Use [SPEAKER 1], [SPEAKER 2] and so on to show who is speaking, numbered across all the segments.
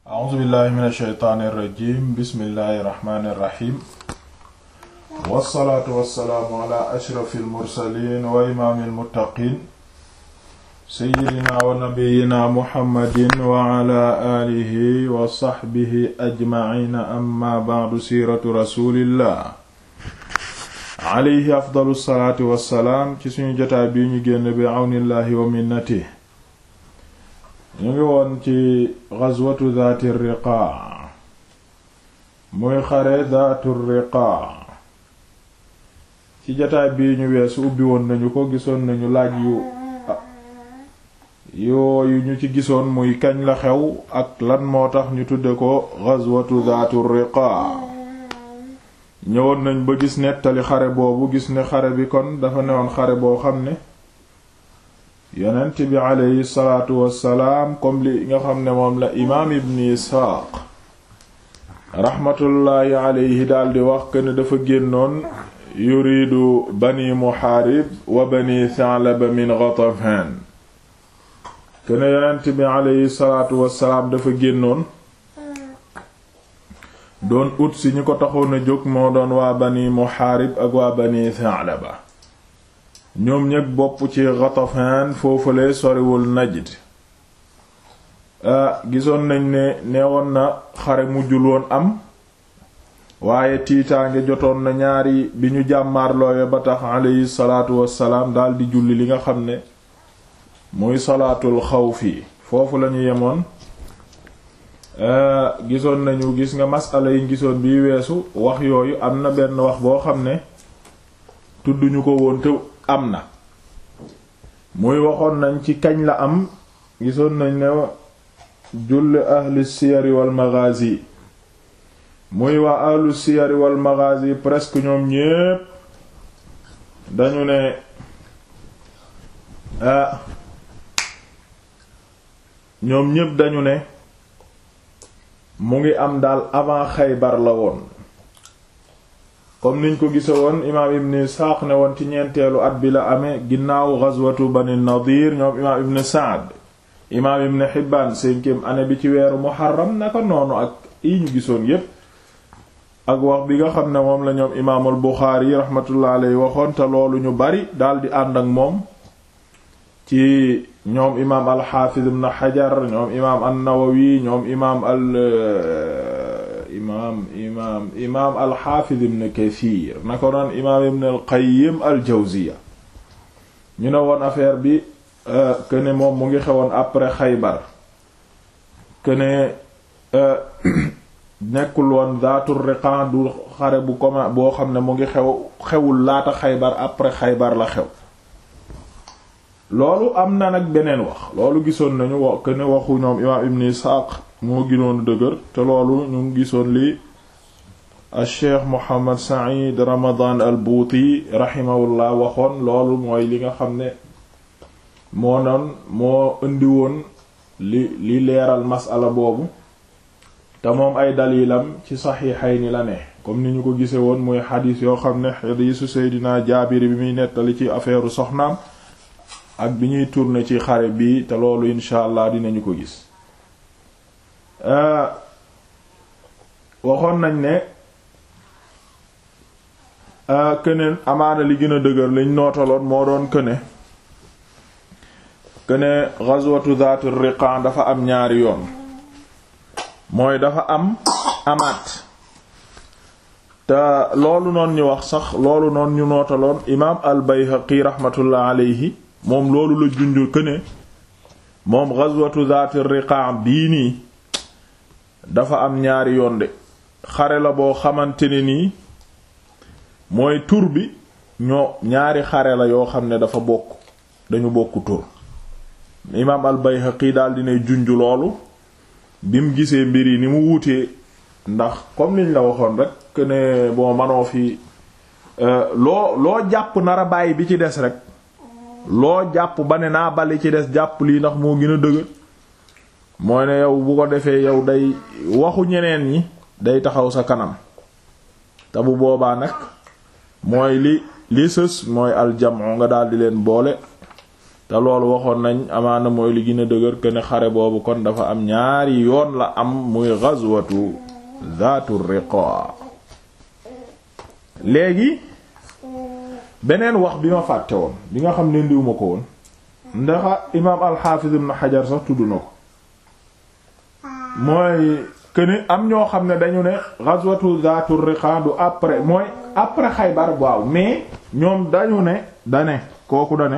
[SPEAKER 1] a'uuzu billahi min ashaytaani irrajim bismillahi irrahmani irrahim wassalaatu wassalaamu ala ashrafi almursalin wa imaami almuttaqin seyyidina wa nabiyina muhammadin wa ala alihi wa saxbihi ajmaciina amma ba'du siiratu rasulillah alayhi afdalu salaatu wassalaam ci suñu jotaay bi ñu génn bi awnillahi wa minnatihi ñu ngi woon ci ghazwatu zaati riqaa muy xare zaatu riqaa ci jotaay bii ñu weesu ubbi woon nañu ko gisoon nañu laaj yu yooyu ñu ci gisoon muy kañ la xew ak lan moo tax ñu tudde ko ghazwatu zaatu riqaa ñëwoon nañ ba gis nettali xare boobu gis ne xare bi kon dafa newoon xare boo xam ne yonent bi aleyhi salaatu wassalaam comme li nga xam ne moom la imaam ibn isxaaq raxmatullaahi aleyhi daldi wax que ne dafa génnoon yuridu bani muhaarib wa bani sa'laba min ghatafan que ne yonent bi aleyhi salaatu wassalaam dafa génnoon doon ut si ñi ko taxoon a jóg moo doon waa bani muhaarib ak waa bani sa'laba ñoom ñeg bopp ci Ghatafan foofale soriwul Najd gisoon nañ ne neewoon na xare mujjul woon am waaye tiitaange jotoon na ñaari bi ñu jàmmaarloowe ba tax alayhi salaatu wassalaam daldi julli li nga xam ne muy salaatul xawfi foofu lañu yemoon gisoon nañu gis nga masala yi gisoon bi weesu wax yooyu am na benn wax boo xam ne tudduñu ko woon te am na muy waxoon nañ ci kañ la am gisoon nañ ne julli ahli siyari wal maghazi muy waa ahlu siyari wal maghazi presque ñoom ñépp dañu ne ah ñoom ñépp dañu ne mu ngi am daal avant Xaybar la woon comme niñ ko gise woon imaam ibn Isxaaq ne woon ci ñeenteelu at bi la amee ginnaaw ghazwatu Bani Nadir ñoom imaam ibn Sa'd imaam ibn Hibbaan cinquième année bi ci weeru Muharram naka noonu ak yi ñu gisoon yépp ak wax bi nga xam ne moom la ñoom imaamul Buxaari rahmatullah alayhi waxoon te loolu ñu bari daldi ànd ak moom ci ñoom imaam al-Hafiz ibn Hajar ñoom imaam an-Nawawi ñoom imaam al imaam imaam imaam alxaafiz ibn kathir na ko noon imaam ibn alqayim aljawziya ñu ne woon affaire bi que ne moom mu ngi xewoon après xaybar que ne nekkul woon zaatur riqan du xare bu commun boo xam ne mu ngi xew xewul laata xaybar après xaybar la xew loolu am na nag beneen wax loolu gisoon nañu wax que ne waxu ñoom imaam ibn isxaaq moo ginoonu dëgër te loolu ñu ngi gisoon li al cheikh mohammad said ramadan al buuti rahimahullah waxoon loolu mooy li nga xam ne moo noon moo indi woon li li leeral masala boobu te moom ay dalilam ci saxiixayni la ne comme ni ñu ko gise woon muy xadiis yoo xam ne xadiisu seydina jaabir bi muy nettali ci affaire soxnaam ak bi ñuy tourner ci xare bi te loolu incha allah dinañu ko gis waxoon nañ ne këneen amaana li gën a dëgër liñ nootaloon moo doon këne këne ghazwatu zaatu riqan dafa am ñaari yoon mooy dafa am amaat te loolu noon ñu wax sax loolu noon ñu nootaloon imaam al bayhaqi rahmatullah alayhi moom loolu la junju këne moom ghazwatu zaatu riqan bii nii dafa am ñaari yoon de xare la boo xamante ne nii mooy tur bi ñoo ñaari xare la yoo xam ne dafa bokk dañu bokk tur imaam al-Bayhaqi daal dinay junj loolu bi mu gisee mbir yi ni mu wuutee ndax comme liñ la waxoon rek que ne bon manoo fi loo loo jàpp nara bàyyi bi ci des rek loo jàpp ba ne naa bali ci des jàpp lii ndax moo gën a dëgër mooy ne yow bu ko defee yow day waxu ñeneen ñi day taxaw sa kanam te bu boobaa nag mooy li li sës mooy aljamu nga daal di leen boole te loolu waxoon nañ amaana mooy li gën a dëgër que ne xare boobu kon dafa am ñaari yoon la am muy ghazwatu zaatu riqa léegi beneen wax bi ma fàtte woon bi nga xam ne ndiwuma ko woon ndaxa imaam alxaafiz ibn xajar sax tudd na ko mooy que ni am ñoo xam ne dañu ne ghazwatu zaatu riqa du après mooy après xaybar waaw mais ñoom dañu ne dane kooku dane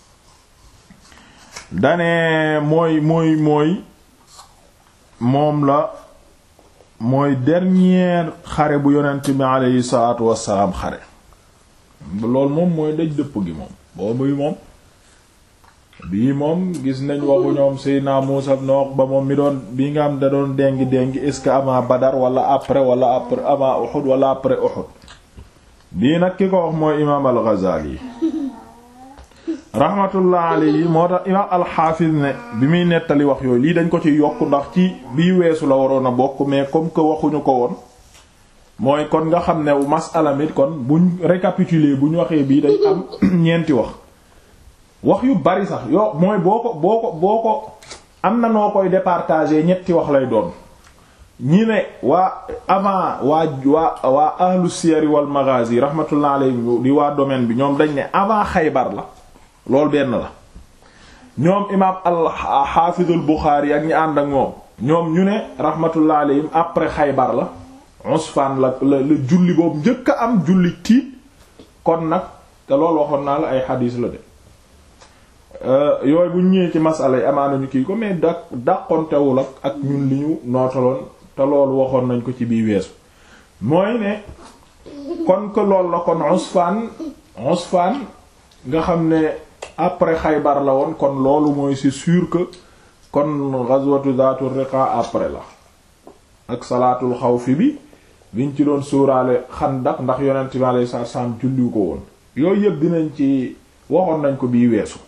[SPEAKER 1] dane mooy mooy mooy moom la mooy dernier xare bu yonent bi aleyhi salaatu wassalaam xare loolu moom mooy daj dëpp gi moom boobu moom bii moom gis nañ waxu ñoom Seydina Muusa ibn Uqba moom mi doon bii nga am da doon dengi dengi est-ce que avant Badar wala après wala après avant Uhud wala après Uhud bii nag ki ko wax mooy imaam al-Ghazali rahmatullah alayhi moo tax imaam al-Hafiz ne bi muy nettali wax yooyu lii dañ ko ci yokk ndax ci bii weesu la waroon a bokk mais comme que waxuñu ko woon mooy kon nga xam ne masala mi kon buñ récapituler bu ñu waxee bii dañ am ñeenti wax wax yu bari sax yo mooy boo ko boo ko boo ko am na noo koy départager ñetti wax lay doon ñi ne waa avant waa waa waa ahlu siyar wal maghazi rahmatullah alayhi di waa domaine bi ñoom dañ ne avant xaybar la loolu benn la ñoom imaam al-Hafiz al-Bukhari ak ñi ànd ak moom ñoom ñu ne rahmatullah alayhim après xaybar la Usfan la la la julli boobu njëkk a am julli tiit kon nag te loolu waxoon naa la ay xadiis la de yooyu bu ñëwee ci masala yi amaana ñu kii ko mais da dàqontewul ak ak ñun li ñu nootaloon te loolu waxoon nañ ko ci bii weesu mooy ne kon que loolu la kon Usfan Usfan nga xam ne après Xaybar la woon kon loolu mooy c'est sûr que kon ghazwatu Zaatu Riqa après la ak salaatul xawfi bi biñ ci doon suuraale Xandaq ndax yonent bi alayhi salaam julliwu ko woon yooyu yëpp dinañ ci waxoon nañ ko bii weesu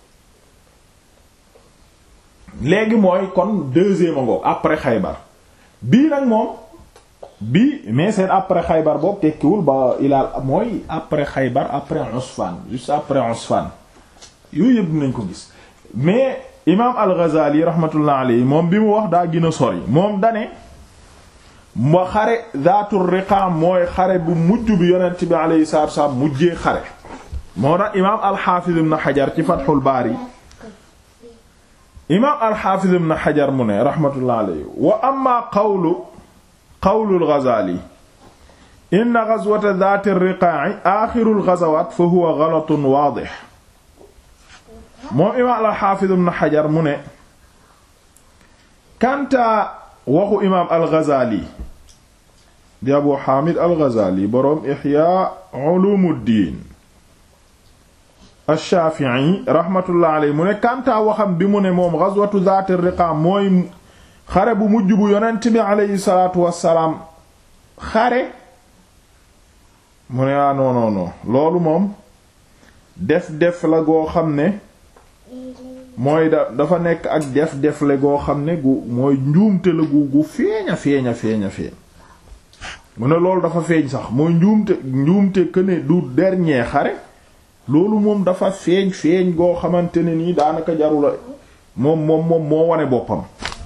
[SPEAKER 1] léegi mooy kon deuxième ngoog après xaybar bii nag moom bii mais seen après xaybar boobu tekkiwul ba ilaal mooy après xaybar après Usfan juste après Usfan yooyu yëpp dinañ ko gis mais imaam al-Ghazali rahmatullah alayhi moom bi mu wax daa gën a sori moom dane ma xare Zaatur Riqa mooy xare bu mujj bi yonent bi alayhi salaatu wa salaam mujjee xare moo tax imaam al-Hafiz ibn Hajar ci Fathul Bari imaam al-Hafiz ibn Hajar mu ne rahmatullah alayhi wa amma qawlu qawlu al-Ghazali inna ghazwata Zaat ar-Riqaa'i aaxiru al-ghazawaat fa huwa ghalatun waadih moom imaam al-Hafiz ibn Hajar mu ne kanta waxu imaam al-Ghazali di Abu Hamid al-Ghazali boroom Ihya Ulumuddin ash-Shafi'i rahmatullah alayhi mu ne kantaa waxam bi mu ne moom ghazwatu Zaat ar-Riqa mooy xare bu mujj bu yonent bi alayhi salaatu wassalaam xare mu ne ah non non non loolu moom def def la goo xam ne mooy da dafa nekk ak def def la goo xam ne gu mooy njuumte la gu gu feeña feeña feeña feeñ mu ne loolu dafa feeñ sax mooy njuumte njuumte que ne du dernier xare loolu moom dafa feeñ feeñ goo xamante ne nii daanaka jarula moom moom moom moo wane boppam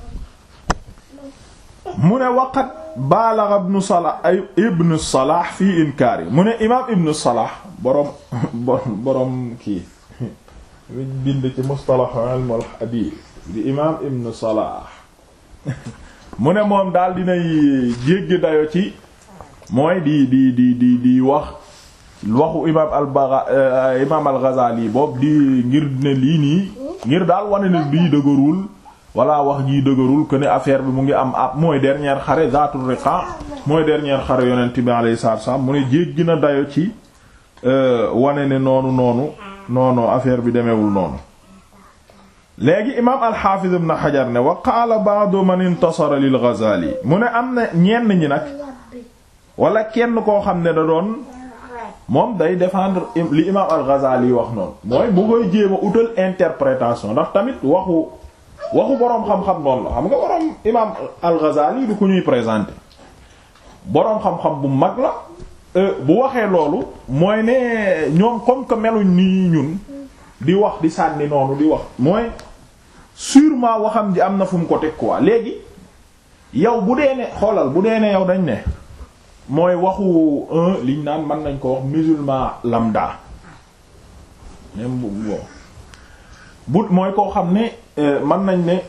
[SPEAKER 1] mu ne waqat baalaxa ibnu salah ay ibnu salah fii inkaar yi mu ne imaam ibnu salah boroom boroom kii bind ci mustalah ilm al hadith di imaam ibnu salah mu ne moom daal dinay jéggi dayo ci mooy di di di di di wax waxu imaam al baga imaam al ghazali boobu di ngir ne lii nii ngir daal wane ne bii dëgërul walla wax jii dëgërul que ne affaire bi mu ngi am ab mooy dernière xare zaatul riqa mooy dernière xare yonent bi alayhi salaatu wasallam mu ne jéggi na dayo ci wane ne noonu noonu noonu affaire bi demewul noonu léegi imaam al-Hafiz ibn Hajar ne wa qaala ba'du man intasara lil Ghazali mu ne am na ñenn ñi nag wala kenn koo xam ne da doon moom day défendre li imaam al-Ghazali wax noonu mooy bu koy jéem a utal interprétation ndax tamit waxu waxu boroom xam-xam noonu la xam nga boroom imaam al-Ghazali du ko ñuy présenter boroom xam-xam bu mag la bu waxee loolu mooy ne ñoom comme que meluñ nii ñun di wax di sànni noonu di wax mooy sûrement waxam ji am na fu mu ko teg quoi léegi yow bu dee ne xoolal bu dee ne yow dañ ne mooy waxu un liñ naan mën nañ ko wax musulman lambda même bu bon bu mooy koo xam ne mën nañ ne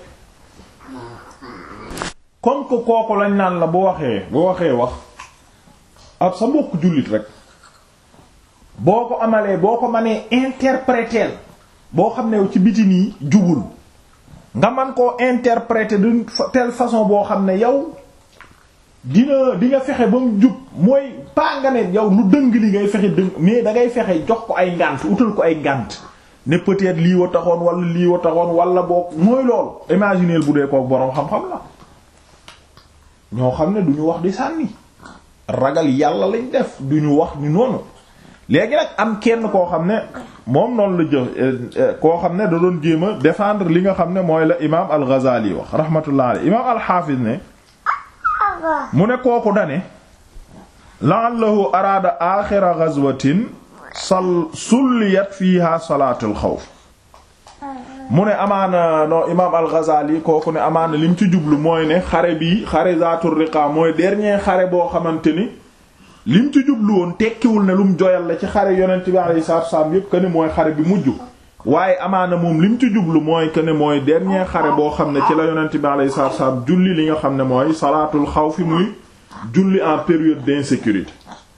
[SPEAKER 1] comme que kooku lañ naan la bu waxee bu waxee wax ak sa mbokk jullit rek boo ko amalee boo ko mënee interpréter boo xam ne ci biti nii jubul nga man koo interpréter d'une telle façon boo xam ne yow dina di nga fexe ba mu jub mooy pas nga ne yow lu dëng li ngay fexe dëng mais da ngay fexe jox ko ay ngànt utal ko ay ngànt ne peut-être lii wa taxoon wala lii wa taxoon wala boo mooy loolu imaginer bu dee kook boroom xam-xam la ñoo xam ne du ñu wax di sànni ragal yàlla lañ def du ñu wax ni noonu léegi nag am kenn koo xam ne moom noonu la jëf koo xam ne da doon jéem a défendre li nga xam ne mooy la imaam al-Ghazali wax rahmatullah alayhi imaam al-Hafiz ne mu ne kooku dane la'allahu araada aaxira ghazwatin sal sulliyat fiha salaatul xawf mu ne amaana no imaam al-Ghazali kooku ne amaana lim ci jublu mooy ne xare bi xare zaatul riqa mooy dernier xare boo xamante ni lim ci jublu woon tekkiwul ne lum joyal la ci xare yonent bi alayhi salaatu wasallam yépp que ne mooy xare bi mujj waaye amaana moom lim ci jublu mooy que ne mooy dernier xare boo xam ne ci la yonent bi alayhi salaatu wasallam julli li nga xam ne mooy salaatul xawfi muy julli en période d'insécurité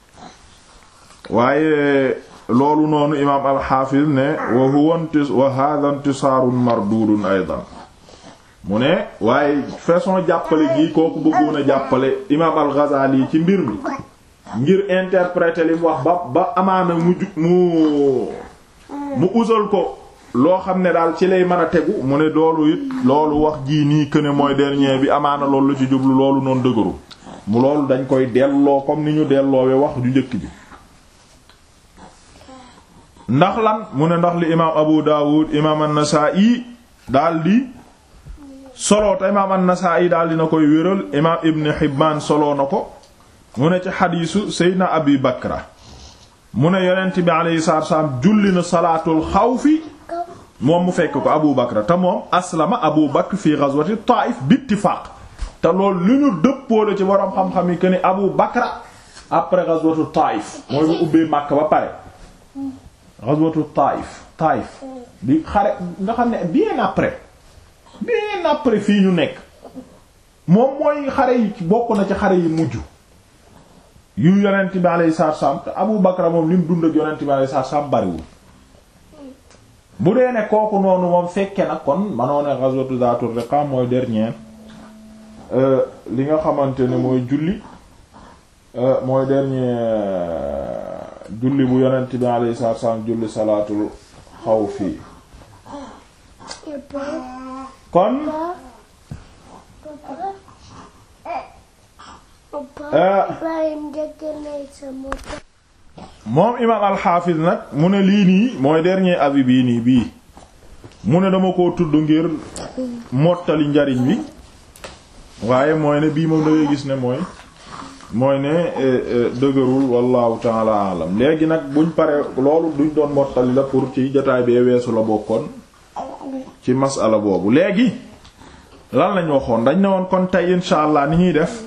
[SPEAKER 1] waaye loolu noonu imaam alxaafiz ne wa huwa wa hadha intisaarun mardudun aydan mu ne waaye façon jàppale gi kooku bëggoon a jàppale imaam al-Ghazali ci mbir mi ngir interpréter li mu wax ba ba amaana mu ju mu mu usal ko loo xam ne daal ci lay mën a tegu mu ne loolu it loolu wax jii nii que ne mooy dernier bi amaana loolu la ci jublu loolu noonu dëgëru mu loolu dañ koy delloo comme ni ñu delloowe wax ju njëkk ji ndax lan mu ne ndax li imaam Abu Dawud imaam an-Nasa'i daal di solo te imaam an-Nasa'i daal dina koy wéral imaam Ibn Hibban solo na ko mu ne ci xadiisu Seydina Abi Bakra mu ne yonent bi alayhi salaatu wasallam julli na salaatul xawfi moom mu fekk ko Abu Bakra te moom aslama Abu Bakr fi ghazwati Taif bi ittifaaq te loolu lu ñu dëppoole ci borom xam-xam yi que ni Abu Bakra après ghazwatu Taif mooy bu ubbee Makka ba pare. ghazwatu Taif Taif di xare nga xam ne bien après bien après fii ñu nekk moom mooy xare yi bokk na ci xare yi mujj yu yonent bi alayhi salaatu salaam te Abu Bakra moom li mu dund ak yonent bi alayhi salaatu salaam bariwul bu dee ne kooku noonu moom fekke nag kon manoo ne ghazwatu Zaatur Riqa mooy dernier li nga xamante ne mooy julli mooy dernier julli bu yonent bi alayhi salaatu salaam julli salaatul xawfi kon moom imaam alxaafis nag mu ne lii nii mooy dernier avis bii nii bii mu ne dama koo tudd ngir mottali njariñ bi waaye mooy ne bii moom da ngay gis ne mooy mooy ne dëgërul wallahu taala alam léegi nag buñ pare loolu duñ doon mottali la pour ci jotaay bee weesu la bokkoon ci masala boobu léegi lan lañ waxoon dañ ne woon kon tey insha allah ni ñuy def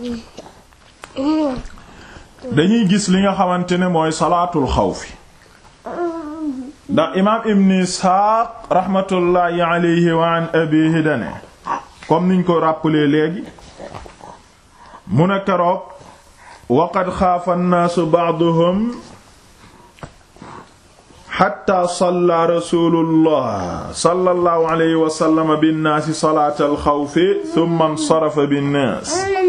[SPEAKER 1] dañuy gis li nga xamante ne mooy salaatul xawfi ndax imaam ibn isxaaq rahmatullahi alayhi wa an abihi dane comme niñ ko rappelé léegi mu ne keroog waqad xaafa nnaasu ba'duhum xatta salla rasulullah sallallahu alayhi wa sallam binnaasi salaatal xawfi thumma nsarafa binnaas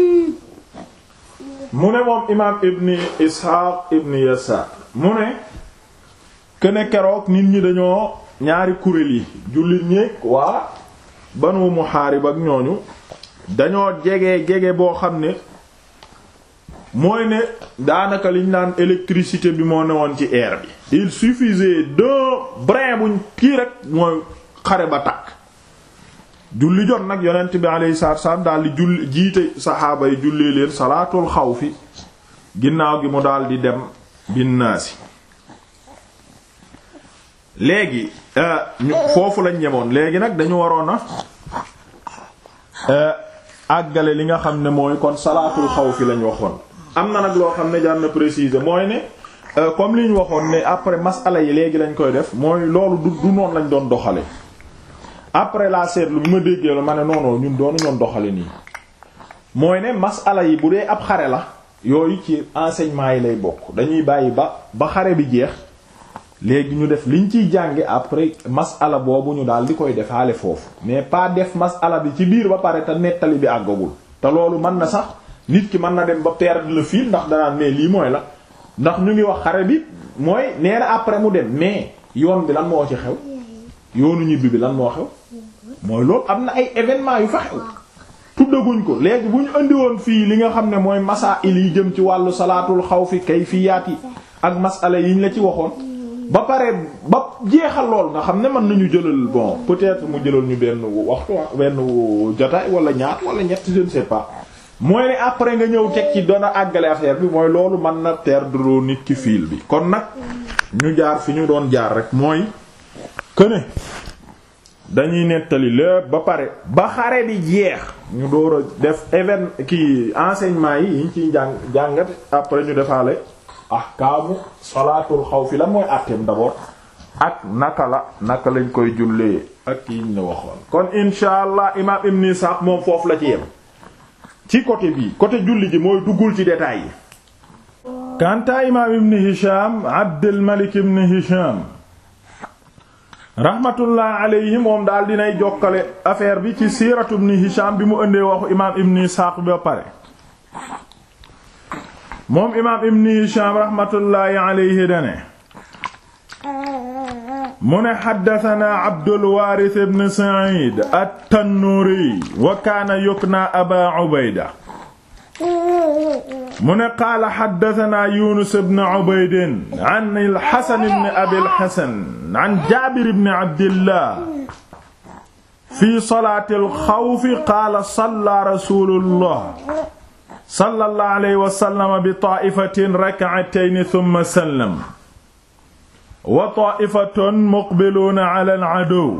[SPEAKER 1] mu ne moom imaam ibni isxaaq ibni yasaar mu ne kene keroog nit ñi dañoo ñaari kuréel yi jullit ñéeg waa banu muhaarib ak ñooñu dañoo jege jege boo xam ne mooy ne daanaka liñ naan électricité bi moo newoon ci air bi il suffisait d'un brin buñ kii rek mooy xare ba takk julli jot nag yonent bi alayhi salaatu wasallam daal di julli jiite saxaaba yi jullee leen salaatul xawfi ginnaaw gi mu daal di dem binnaasi léegi ñu foofu lañ ñemoon léegi nag dañu waroon a àggale li nga xam ne mooy kon salaatul xawfi lañ waxoon am na nag loo xam ne jar na préciser mooy ne comme li ñu waxoon ne après masala yi léegi lañ koy def mooy loolu du du noonu lañ doon doxale après la seetlu bi ma déggee la ma ne noonu ñun doonu ñoon doxale nii mooy ne masala yi bu dee ab xare la yooyu ci enseignement yi lay bokk dañuy bàyyi ba ba xare bi jeex léegi ñu def liñ ciy jànge après masala boobu ñu daal di koy defaale foofu mais pas def masala bi ci biir ba pare te nettali bi àggagul te loolu mën na sax nit ki mën na dem ba perdre le fil ndax danaan mais lii mooy la ndax ñu ngi wax xare bi mooy nee na après mu dem mais yoon bi lan moo ci xew yoonu ñibbi bi lan moo xew mooy loolu am na ay événements yu fa xew tuddaguñ ko léegi bu ñu indi woon fii li nga xam ne mooy masaa'il yi jëm ci wàllu salaatul xawfi kayfiyaat yi ak masala yiñ la ci waxoon ba pare ba jeexal lool nga xam ne mën nañu jëlal bon peut-être mu jëlal ñu benn waxtu benn jotaay wala ñaar wala ñett je ne sais pas mooy ne après nga ñëw teg ci doon a àggale affaire bi mooy loolu mën na perdre nit ki fil bi kon nag ñu jaar fi ñu doon jaar rek mooy que ne dañuy nettali lépp ba pare ba xare bi jeex ñu door a def even kii enseignement yi yiñ ciy jàng jàngat après ñu defaale ahkaamu salaatul xawfi la mooy àtteem d'abord ak naka la naka lañ koy jullee ak yiñ la waxoon kon insha allah imaam ibn Isaaq moom foofu la ci yem ci côté bii côté julli ji mooy duggul ci détails yi kanta imaam ibn Hisham Abdul Malik ibn Hisham rahmatullah alayhi moom daal dinay jokkale affaire bi ci siiratu ibn Hisham bi mu ëndee waxu imaam ibn Isaaq bi ba pare moom imaam ibn Hisham rahmatullahi alayhi dane mu ne xaddatanaa Abdul Waaris ibn Sa'id at-Tannuuri wa kaana yuknaa Abaa Ubayda mu ne qaala xaddatanaa Yuunus ibn Ubayd an al-Hasan ibn Abi al-Hasan an Jaabir ibn Abdillah fi salaati al-xawfi qaala sallaa rasuulullah sallallahu alayhi wa sallam bi taa'ifatin rak'atayni thumma sallam wa taa'ifatun muqbiluuna ala al-aduw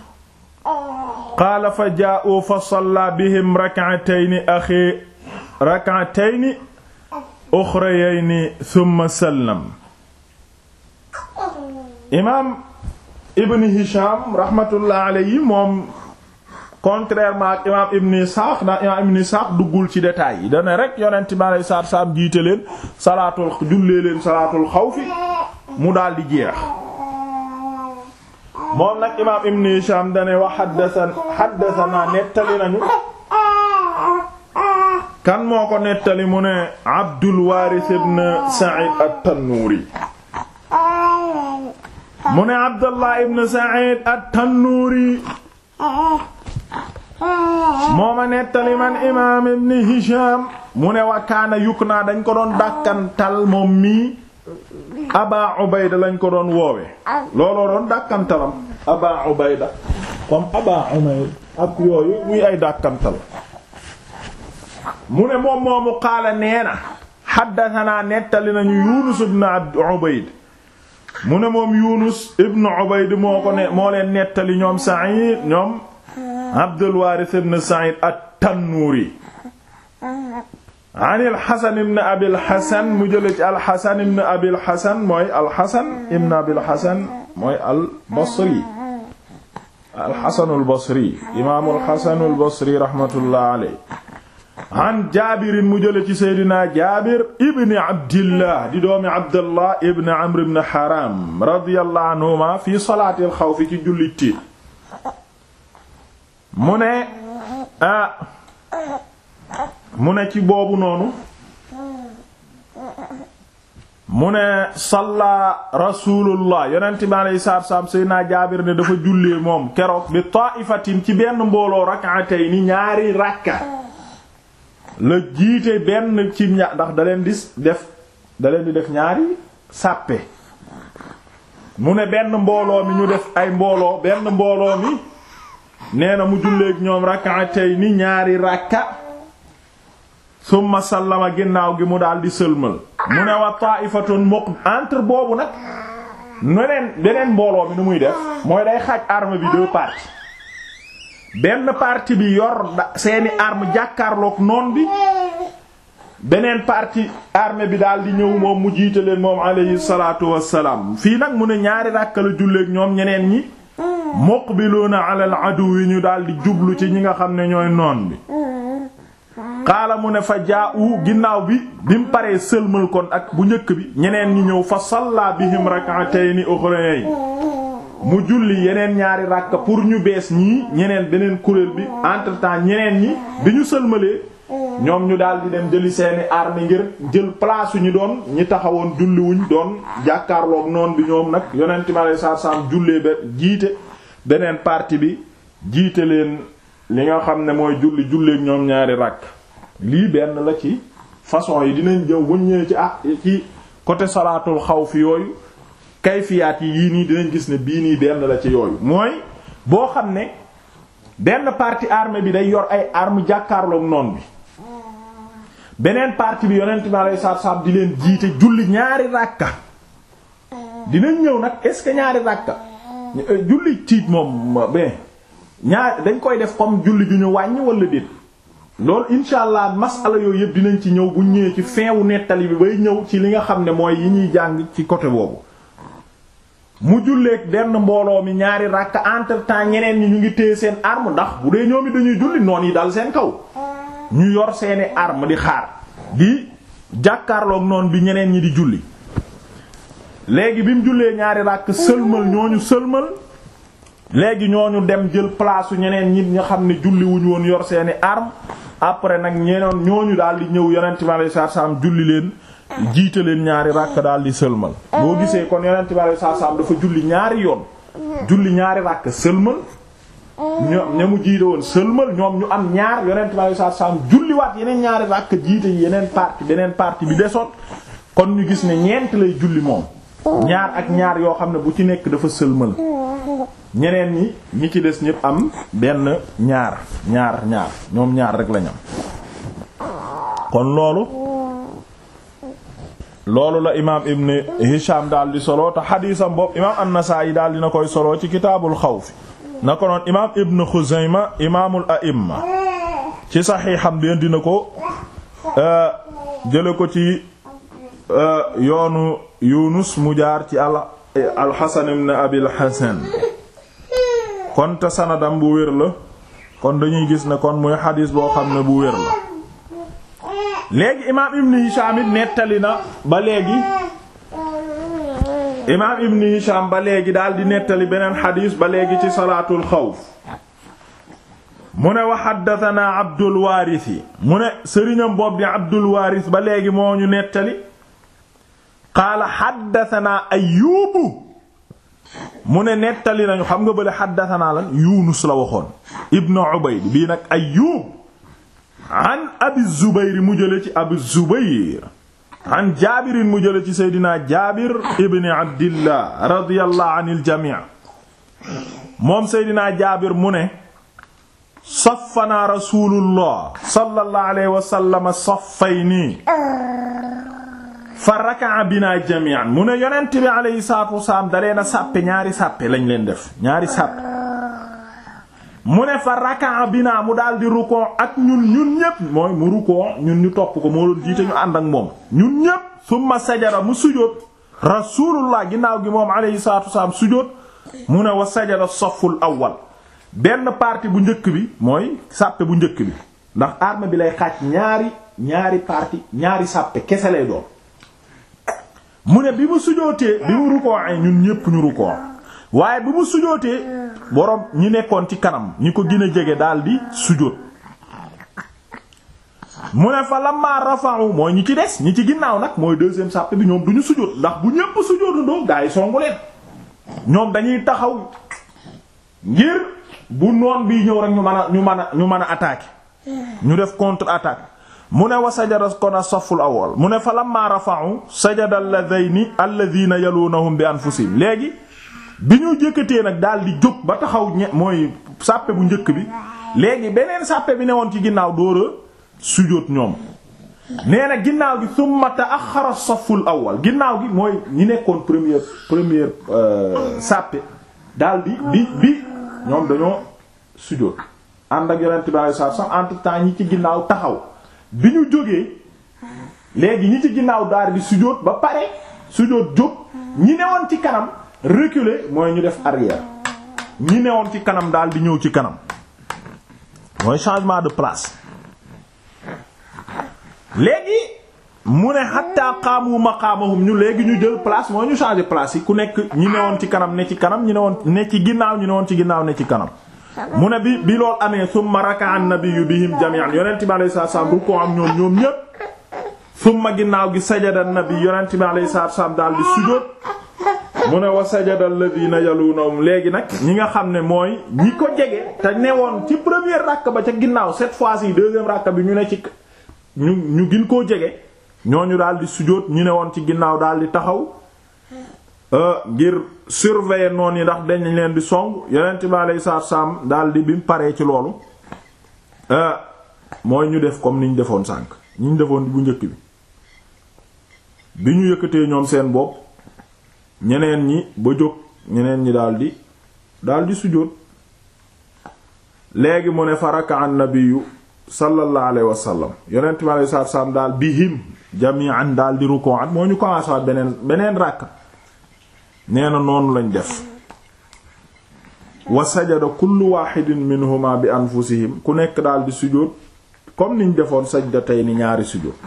[SPEAKER 1] qaala fa jaa'uu fa sallaa bihim rak'atayni axi rak'atayni uxrayayni thumma sallam imaam Ibn Hisham rahmatullah alayhi moom contrairement ak imaam Ibn Ishaq ndax imaam Ibn Ishaq duggul ci détails yi dana rek yonent bi alayhi salaatu salaam jiite leen salaatul jullee leen salaatul xawfi mu daal di jeex. moom nag imaam Ibn Hisham dane wa haddathan haddathana nettali nañu. kan moo ko nettali mu ne Abdul Waaris ibn Sa'id at-Tannuuri mu ne Abdullah ibn Sa'id at-Tannuuri mooma nettali man imaam ibn Hisham mu ne wa kaana yukna dañ ko doon dàkkantal moom mii Aba Ubayda lañ ko doon woowe looloo doon dàkkantalam Aba Ubayda comme Aba Umayr ak yooyu muy ay dàkkantal mu ne moom moomu qaala nee na xaddatanaa nettali nañu Yunus ibn Abd Ubayd mu ne moom Yunus ibn Ubayd moo ko ne moo leen nettali ñoom Sa'id ñoom Abdul Waaris ibn Sa'id at-Tannuuri an al-Hasan ibn Abi al-Hasan mu jële ci al-Hasan ibn Abi al-Hasan mooy al-Hasan ibn Abi al-Hasan mooy al-Basri al-Hasan al-Basri imaam al-Hasan al-Basri rahmatullah alayhi an Jaabir mu jële ci Seydina Jaabir ibn Abdillah di doomi Abdallah ibn Amr ibn Haram radiyallahu anhuma fi salaatil xawfi ci jullit tiit mu ne ah mu ne ci boobu noonu mu ne salla rasulullah yonent bi alayhi salaatu salaam Seydina Jaabir ne dafa jullee moom keroog bi taa'ifatin ci benn mbooloo rak'atayni ñaari rakka la jiite benn ci ña ndax da leen di def da leen di def ñaari sàppe mu ne benn mbooloo mi ñu def ay mbooloo benn mbooloo mi nee na mu julleek ñoom rak'atayni ñaari rakka summa sallama ginnaaw gi mu daal di sëlmal mu ne wa ta'ifatun muq entre boobu nag neneen beneen mbooloo mi nu muy def mooy day xaaj arme bi deux parties benn partie bi yor seeni arme jàkkaarloog noon bi beneen partie armée bi daal di ñëw moom mu jiite leen moom alayhi salaatu wassalaam fii nag mu ne ñaari ràkka la julleek ñoom ñeneen ñi muqbiluuna ala al aduwi ñu daal di jublu ci ñi nga xam ne ñooy noon bi xaala mu ne fa jaa u ginnaaw bi bi mu paree sëlmal kon ak bu njëkk bi ñeneen ñi ñëw fa salla bihim rak'atayn ukhrayn mu julli yeneen ñaari ràkka pour ñu bees ñii ñeneen beneen kuréel bi entre temps ñeneen ñi bi ñu sëlmalee ñoom ñu daal di dem jëli seeni arme ngir jël place ñu doon ñi taxawoon julliwuñ doon jàkkaarloog noon bi ñoom nag yonent mi alayhi salaatu salaam jullee ba jiite beneen partie bi jiite leen li nga xam ne mooy julli julleek ñoom ñaari ràkk lii benn la ci façon yi dinañ jëw buñ ñëwee ci ah ci côté salaatul xawf yooyu kayfiyaat yi yii nii dinañ gis ne bii nii benn la ci yooyu mooy boo xam ne benn partie armée bi day yor ay armes jàkkaarloog noon bi beneen partie bi yonent bi alayhi salaatu salaam di leen jiite julli ñaari ràkka dinañ ñëw nag est-ce que ñaari ràkka julli tiit moom ben ñaar dañ koy def comme julli ju ñu wàññi wala déet loolu insha allah masala yooyu yëpp dinañ ci ñëw bu ñëwee ci fin wu nettali bi bay ñëw ci li nga xam ne mooy yi ñuy jàng ci côté boobu mu julleeg benn mbooloo mi ñaari ràkka entre temps ñeneen ñi ñu ngi téye seen arme ndax bu dee ñoom it dañuy julli noon yi dal seen kaw ñu yor seeni arme di xaar di jàkkaarloog noonu bi ñeneen ñi di julli léegi bi mu jullee ñaari ràkk sëlmal ñooñu sëlmal léegi ñooñu dem jël place su ñeneen ñi nga xam ne julli wuñu woon yor seeni arme après nag ñeneen ñooñu daal di ñëw yonent bi alayhi salaam julli leen jiite leen ñaari ràkk daal di sëlmal boo gisee kon yonent bi alayhi salaam dafa julli ñaari yoon julli ñaari ràkk sëlmal ñoom ña mu jiite woon sëlmal ñoom ñu am ñaar yonent bi alayhi salaam julliwaat yeneen ñaari ràkk jiite yeneen partie beneen partie bi desoon kon ñu gis ne ñeent lay julli moom ñaar ak ñaar yoo xam ne bu ci nekk dafa sëlmal ñeneen ñi ñi ci des ñépp am benn ñaar ñaar ñaar ñoom ñaar rek lañ am kon loolu loolu la imaam ibn Hisham daal di solo te xadiisam bopp imaam an-Nasaa'i daal dina koy solo ci kitaabul xawf na ko noon imaam ibn Xuzayma imaamul a'imma ci saxiixam bi dina ko jële ko ci yoonu Yunus mu jaar ci al al-Hasan ibn Abil Hasan kon te sanadam bu wér la kon dañuy gis ne kon muy xadiis boo xam ne bu wér la léegi imaam ibn Hisham it nettali na ba léegi imaam ibn Hisham ba léegi daal di nettali beneen xadiis ba léegi ci salaatul xawf mu ne wa haddathana Abdul Waaris yi mu ne sëriñam boobu di Abdul Waaris ba léegi moo ñu nettali qaala haddathana Ayyubu mu ne nettali nañu xam nga bële haddathana lan Yunus la waxoon ibn Ubayd bii nag Ayyub an abi zubayr mu jële ci abi zubayr an jaabirin mu jële ci seydina jaabir ibni abdillah radiyallahu anil jamii moom seydina jaabir mu ne saffana rasulullah sallallahu alayhi wa sallam saffayni fa raka'a bina jami'an mu ne yonent bi alayhi salaatu wasalaam da leen a sàppe ñaari sàppe lañ leen def ñaari sàppe mu ne fa raka'a bina mu daal di rukkoo ak ñun ñun ñépp mooy mu rukkoo ñun ñu topp ko moo doon jiite ñu ànd ak moom ñun ñépp summa sajada mu sujóot rasulullah ginnaaw gi moom alayhi salaatu wasalaam sujóot mu ne wa sajada saful awwal benn partie bu njëkk bi mooy sàppe bu njëkk bi ndax arme bi lay xaaj ñaari ñaari partie ñaari sàppe kese lay doon mu ne bi mu sujootee bi mu rukkoo ay ñun ñépp ñu rukkoo waaye bi mu sujootee boroom ñi nekkoon ci kanam ñi ko gën a jege daldi sujoot mu ne fa lamma rafa'u mooy ñi ci des ñi ci ginnaaw nag mooy deuxième sàppe bi ñoom du ñu sujoot ndax bu ñépp sujootandoo gaa yi songu leen ñoom dañuy taxaw ngir bu noon bii ñëw rek ñu mën a ñu mën a ñu mën a attaquer ñu def contre attaque mu ne wa sajada kon as-safful awwal mu ne fa lamma rafa'u sajada alladhayni alladhina yalunahum bi anfusihim léegi bi ñu jëkkatee nag daal di jóg ba taxaw ñe mooy sàppe bu njëkk bi léegi beneen sàppe bi newoon ci ginnaaw dóora sujóot ñoom nee na ginnaaw gi summa ta'axxara as-safful awwal ginnaaw gi mooy ñi nekkoon première première sàppe daal di bi bi ñoom dañoo sujjóot ànd ak yonent bi alayhi salaatu salaam entre temps ñi ci ginnaaw taxaw bi ñu jógee léegi ñi ci ginnaaw daal di sujjóot ba pare sujjóot jóg ñi newoon ci kanam reculer mooy ñu def arrière ñi newoon ci kanam daal di ñëw ci kanam mooy changement de place léegi mu ne hatta qaamu maqaamahum ñu léegi ñu jël place mooy ñu changer place yi ku nekk ñi newoon ci kanam ne ci kanam ñi newoon ne ci ginnaaw ñi newoon ci ginnaaw ne ci kanam mu ne bi bi loolu amee summa raka'a an-nabiyyu bihim jami'an yonent bi alayhi salaam bu ko am ñoom ñoom ñépp summa ginnaaw gi sajada an-nabi yonent bi alayhi salaam daal di sujjóot mu ne wa sajada alladhina yalunhum léegi nag ñi nga xam ne mooy ñi ko jege te newoon ci première rakk ba ca ginnaaw cette fois-ci deuxième rakk bi ñu ne ci ñu ñu gin koo jege ñooñu daal di sujjóot ñu ne woon ci ginnaaw daal di taxaw ngir surveiller noonu yi ndax dañ leen di song yonent bi alayhi salaatu salaam daal di bi mu paree ci loolu mooy ñu def comme ni ñu defoon sànq ñu ñu defoon bu njëkk bi bi ñu yëkkatee ñoom seen bopp ñeneen ñi ba jóg ñeneen ñi daal di daal di sujjóot léegi mu ne faraka an nabiyyu sallallahu alayhi wa sallam yonent bi alayhi salaatu salaam daal bihim jami'an daal di ruku'at moo ñu commencé waat beneen beneen ràkk nee na noonu lañ def wa sajada kullu wahidin minhuma bi anfusihim ku nekk daal di sujjóot comme niñ defoon sajdatayni ñaari sujjóot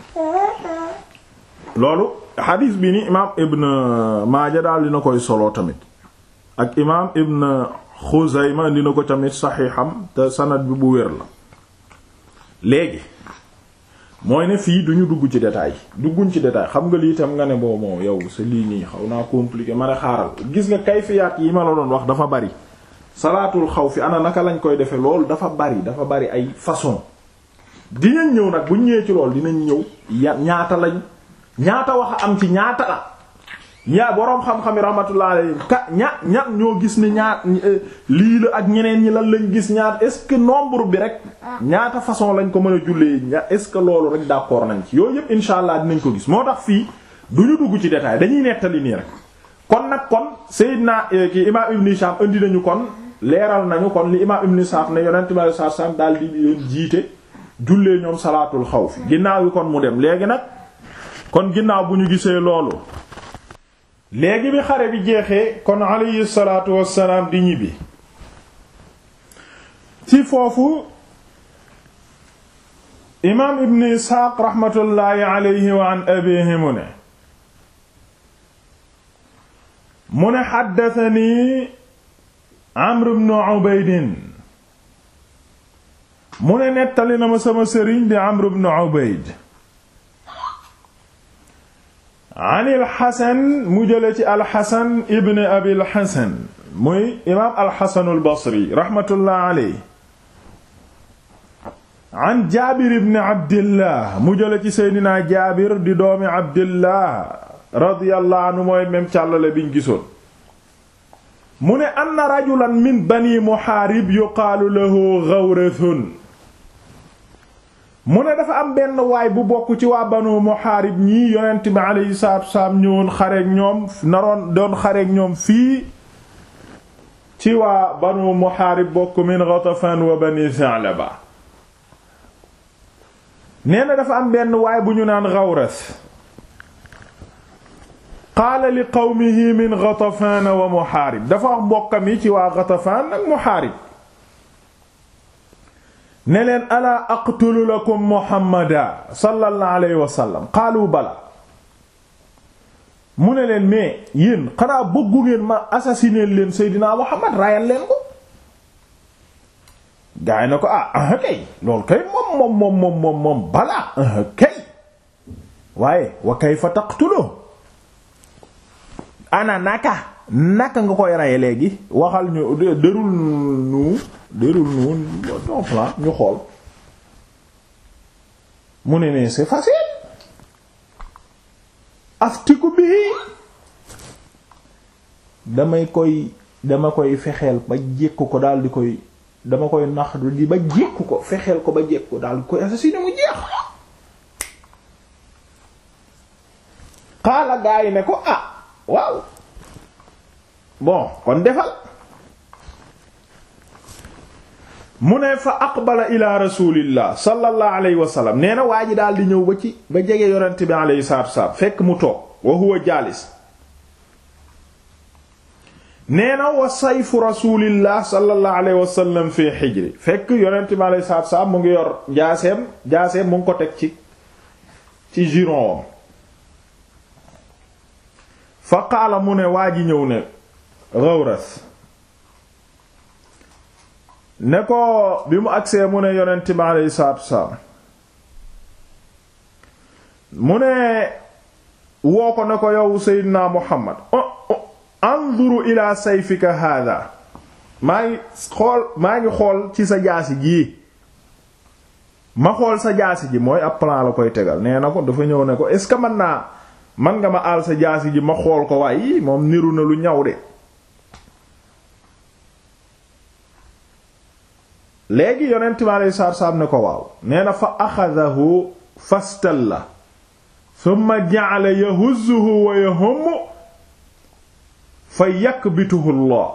[SPEAKER 1] loolu xadiis bi ni imaam ibn Maaja daal dina koy solo tamit ak imaam ibn Xuzayma dina ko tamit saxiixam te sanad bi bu wér la léegi mooy ne fii duñu dugg ci détail dugguñ ci détail xam nga lii tam nga ne boo moo yow sa lii nii xaw naa compliqué ma ne xaaral gis nga kayfiyaat yi ma la doon wax dafa bari salaatul xaw fi ana naka lañ koy defee loolu dafa bari dafa bari ay façon dinañ ñëw nag buñ ñëwee ci loolu dinañ ñëw ya ñaata lañ ñaata wax a am ci ñaata la ñaa boroom xam-xam yi rahmatullah alayhi ka ña ña ñoo gis ne ñaat lii la ak ñeneen ñi lan lañ gis ñaat est-ce que nombre bi rek ñaata façon lañ ko mën a jullee ña est-ce que loolu rek d'accord nañ ci yooyu yëpp insha allah dinañ ko gis moo tax fii du ñu dugg ci détail dañuy nettali nii rek kon nag kon Seydina ki imam Ibn Hisham indi nañu kon leeral nañu kon li imam Ibn Sa'd ne yonent bi sallallahu alayhi wasallam daal di leen jiite jullee ñoom salaatul xawf ginnaaw yi kon mu dem léegi nag kon ginnaaw bu ñu gisee loolu léegi bi xare bi jeexee kon alayhi salaatu wassalaam di ñibbi ci foofu imaam ibn isxaaq raxmatullaahi alayhi wa an abihi mu ne mu ne xaddatani amr ibn ubaydin mu ne nettali na ma sama sëriñ di amr ibn ubayd an alxasan mu jële ci alxasan ibn abil xasan muy imaam alxasanu albasri raxmatullah aley an jaabir ibn abdillah mu jële ci seydinaa jaabir di doomi abdillah radiyallahu anhu mooy même càllale biñ gisoon mu ne anna rajulan min bani muhaarib yuqaalu lahu ghawrathun mu ne dafa am benn waay bu bokk ci waa banu muhaarib ñii yonent bi alayhi salaatu wasalaam ñëwoon xareek ñoom naroon doon xareek ñoom fii ci waa banu muhaarib bokk min Ghatafan wa bani Sa'laba nee na dafa am benn waay bu ñu naan Ghawras qaala li qawmihi min Ghatafan wa muhaarib dafa wax mbokkam yi ci waa Ghatafan ak muhaarib ne leen alaa aqtulu lakum muhammada sallallahu alayhi wa sallam qaalu bala mu ne leen mais yéen xanaa bëggu ngeen ma assassiner leen seydinaa muhammad rayal leen ko gaay na ko ah ah kay loolu kay moom moom moom moom moom moom bala ah kay waaye wa kayfa taqtulu ana naka naka nga koy raye léegi waxal ñu dërul nu dërul nu ton plan ñu xool mu ne ne c'est facile aftiku bii damay koy dama koy fexeel ba jékku ko daal di koy dama koy nax di ba jékku ko fexeel ko ba jékku ko daal di koy assassiner mu jeex xaala gaa yi ne ko ah waaw bon kon defal mu ne fa aqbala ila rasulillah sallallahu alayhi wa sallam nee na waa ji daal di ñëw ba ci ba jege yonent bi alayhi salaatu wasalaam fekk mu toog wa huwa jaalis nee na wa sayfu rasulillah sallallahu alayhi wa sallam fi xijri fekk yonent bi alayhi salaatu wasalaam mu ngi yor jaaseem jaaseem mu ngi ko teg ci ci giron fa qaala mu ne waa ji ñëw ne Ghawras ne ko bi mu agsee mu ne yonent bi alayhi salaatu wasalaam mu ne woo ko ne ko yow Seydina Muhammad anzuru ila sayfika hada maa ngi xool maa ngi xool ci sa jaasi jii ma xool sa jaasi ji mooy ab plan la koy tegal nee na ko dafa ñëw ne ko est ce que mën naa man nga ma aal sa jaasi ji ma xool ko waaye moom niru na lu ñaw de léegi yonent mi aleyhi salaatu salaam ne ko waaw nee na fa axadahu fastalla thumma ja'ala yahuzzuhu wa yahummu fa yakbituhu Allah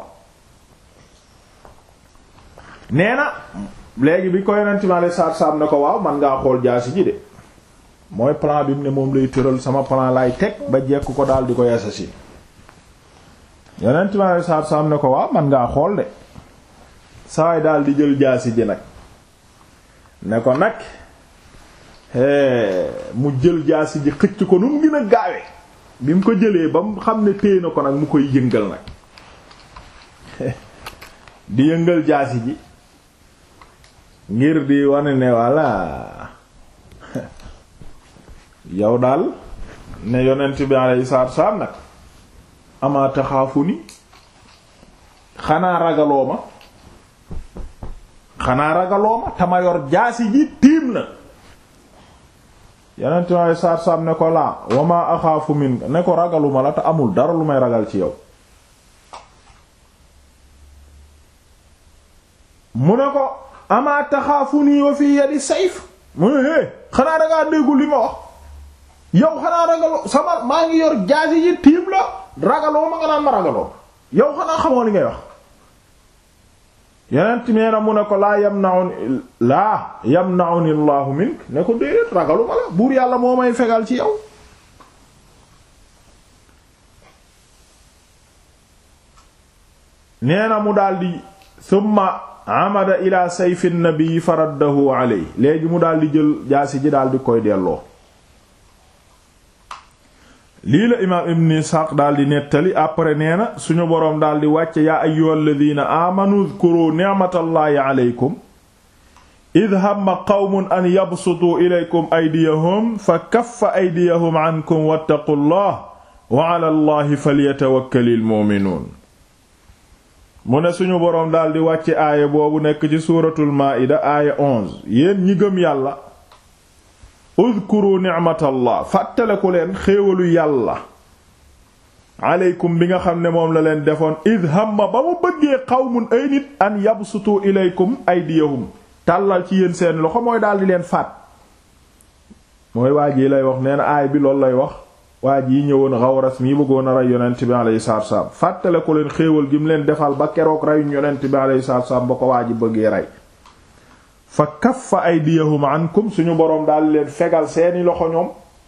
[SPEAKER 1] nee na léegi bi ko yonent mi aleyhi salaatu salaam ne ko waaw man ngaa xool jaasi ji de mooy plan bi mu ne moom lay tëral sama plan laay teg ba jekk ko daal di koy assassin yonent mi aleyhi salaatu salaam ne ko waaw man ngaa xool de sawaay daal di jël jaasi ji nag ne ko nag mu jël jaasi ji xëcc ko nu mu gën a gaawe bi mu ko jëlee ba mu xam ne téye na ko nag mu koy yëngal nag di yëngal jaasi ji ngir di wane ne walla yow daal ne yonent bi alayhi salaatu salaam nag amaa taxaafu ni xanaa ragaloo ma xanaa ragaloo ma tama yor jaasi ji tiim na yonent ma saar saam ne ko laa wama axaafu min ne ko ragaluma la te amul dara lu may ragal ci yow mu ne ko ama taxaafu nii wa fi yadi sayf mu ne hé xanaa dangaa déggu li ma wax yow xanaa ragaloo sama maa ngi yor jaasi ji tiim la ragaloo ma nga naan ma ragaloo yow xanaa xamoo li ngay wax yeneen nee na mu ne ko laa yamna'uni laa yamna'uni Allahu mink ne ko déedéet ragalu ma la buur yàlla moo may fegal ci yow nee na mu daldi summa amada ila sayfi nabi faraddahu aley léegi mu daldi jël jaasi ji daldi koy delloo lii la imaam ibn isxaaq daldi nettali après nee na suñu boroom daldi wàcce yaa ayyuhal ladina aamanu dhkuru ni'matallahi aleykum id hamma qawmun an yabsutuu ilaykum aydiyahum fa kaffa aydiyahum ankum wattaqullah wa ala allahi falyatawakkalil mu'minuun mu ne suñu boroom daldi wàcce aaya boobu nekk ci suuratul maa'ida aaya 11 yéen ñi gëm yàlla udkuru ni'matallah fàttaleku leen xéewalu yàlla aleykum bi nga xam ne moom la leen defoon id hamma ba mu bëggee qawmun ay nit an yabsutu ilaykum aydiyahum tàllal ci yéen seen loxo mooy daldi leen faat mooy waaj yi lay wax nee na aay bi loolu lay wax waaj yi ñëwoon Xawras mi bëggoon a rey yonent bi alayhi salaatu wassalaam fàttaleku leen xéewal gi mu leen defal ba keroog reyuñ yonent bi alayhi salaatu wassalaam ba ko waaj bëggee rey fa kaffa aydiyahum ankum suñu boroom daal leen fegal seeni loxo ñoom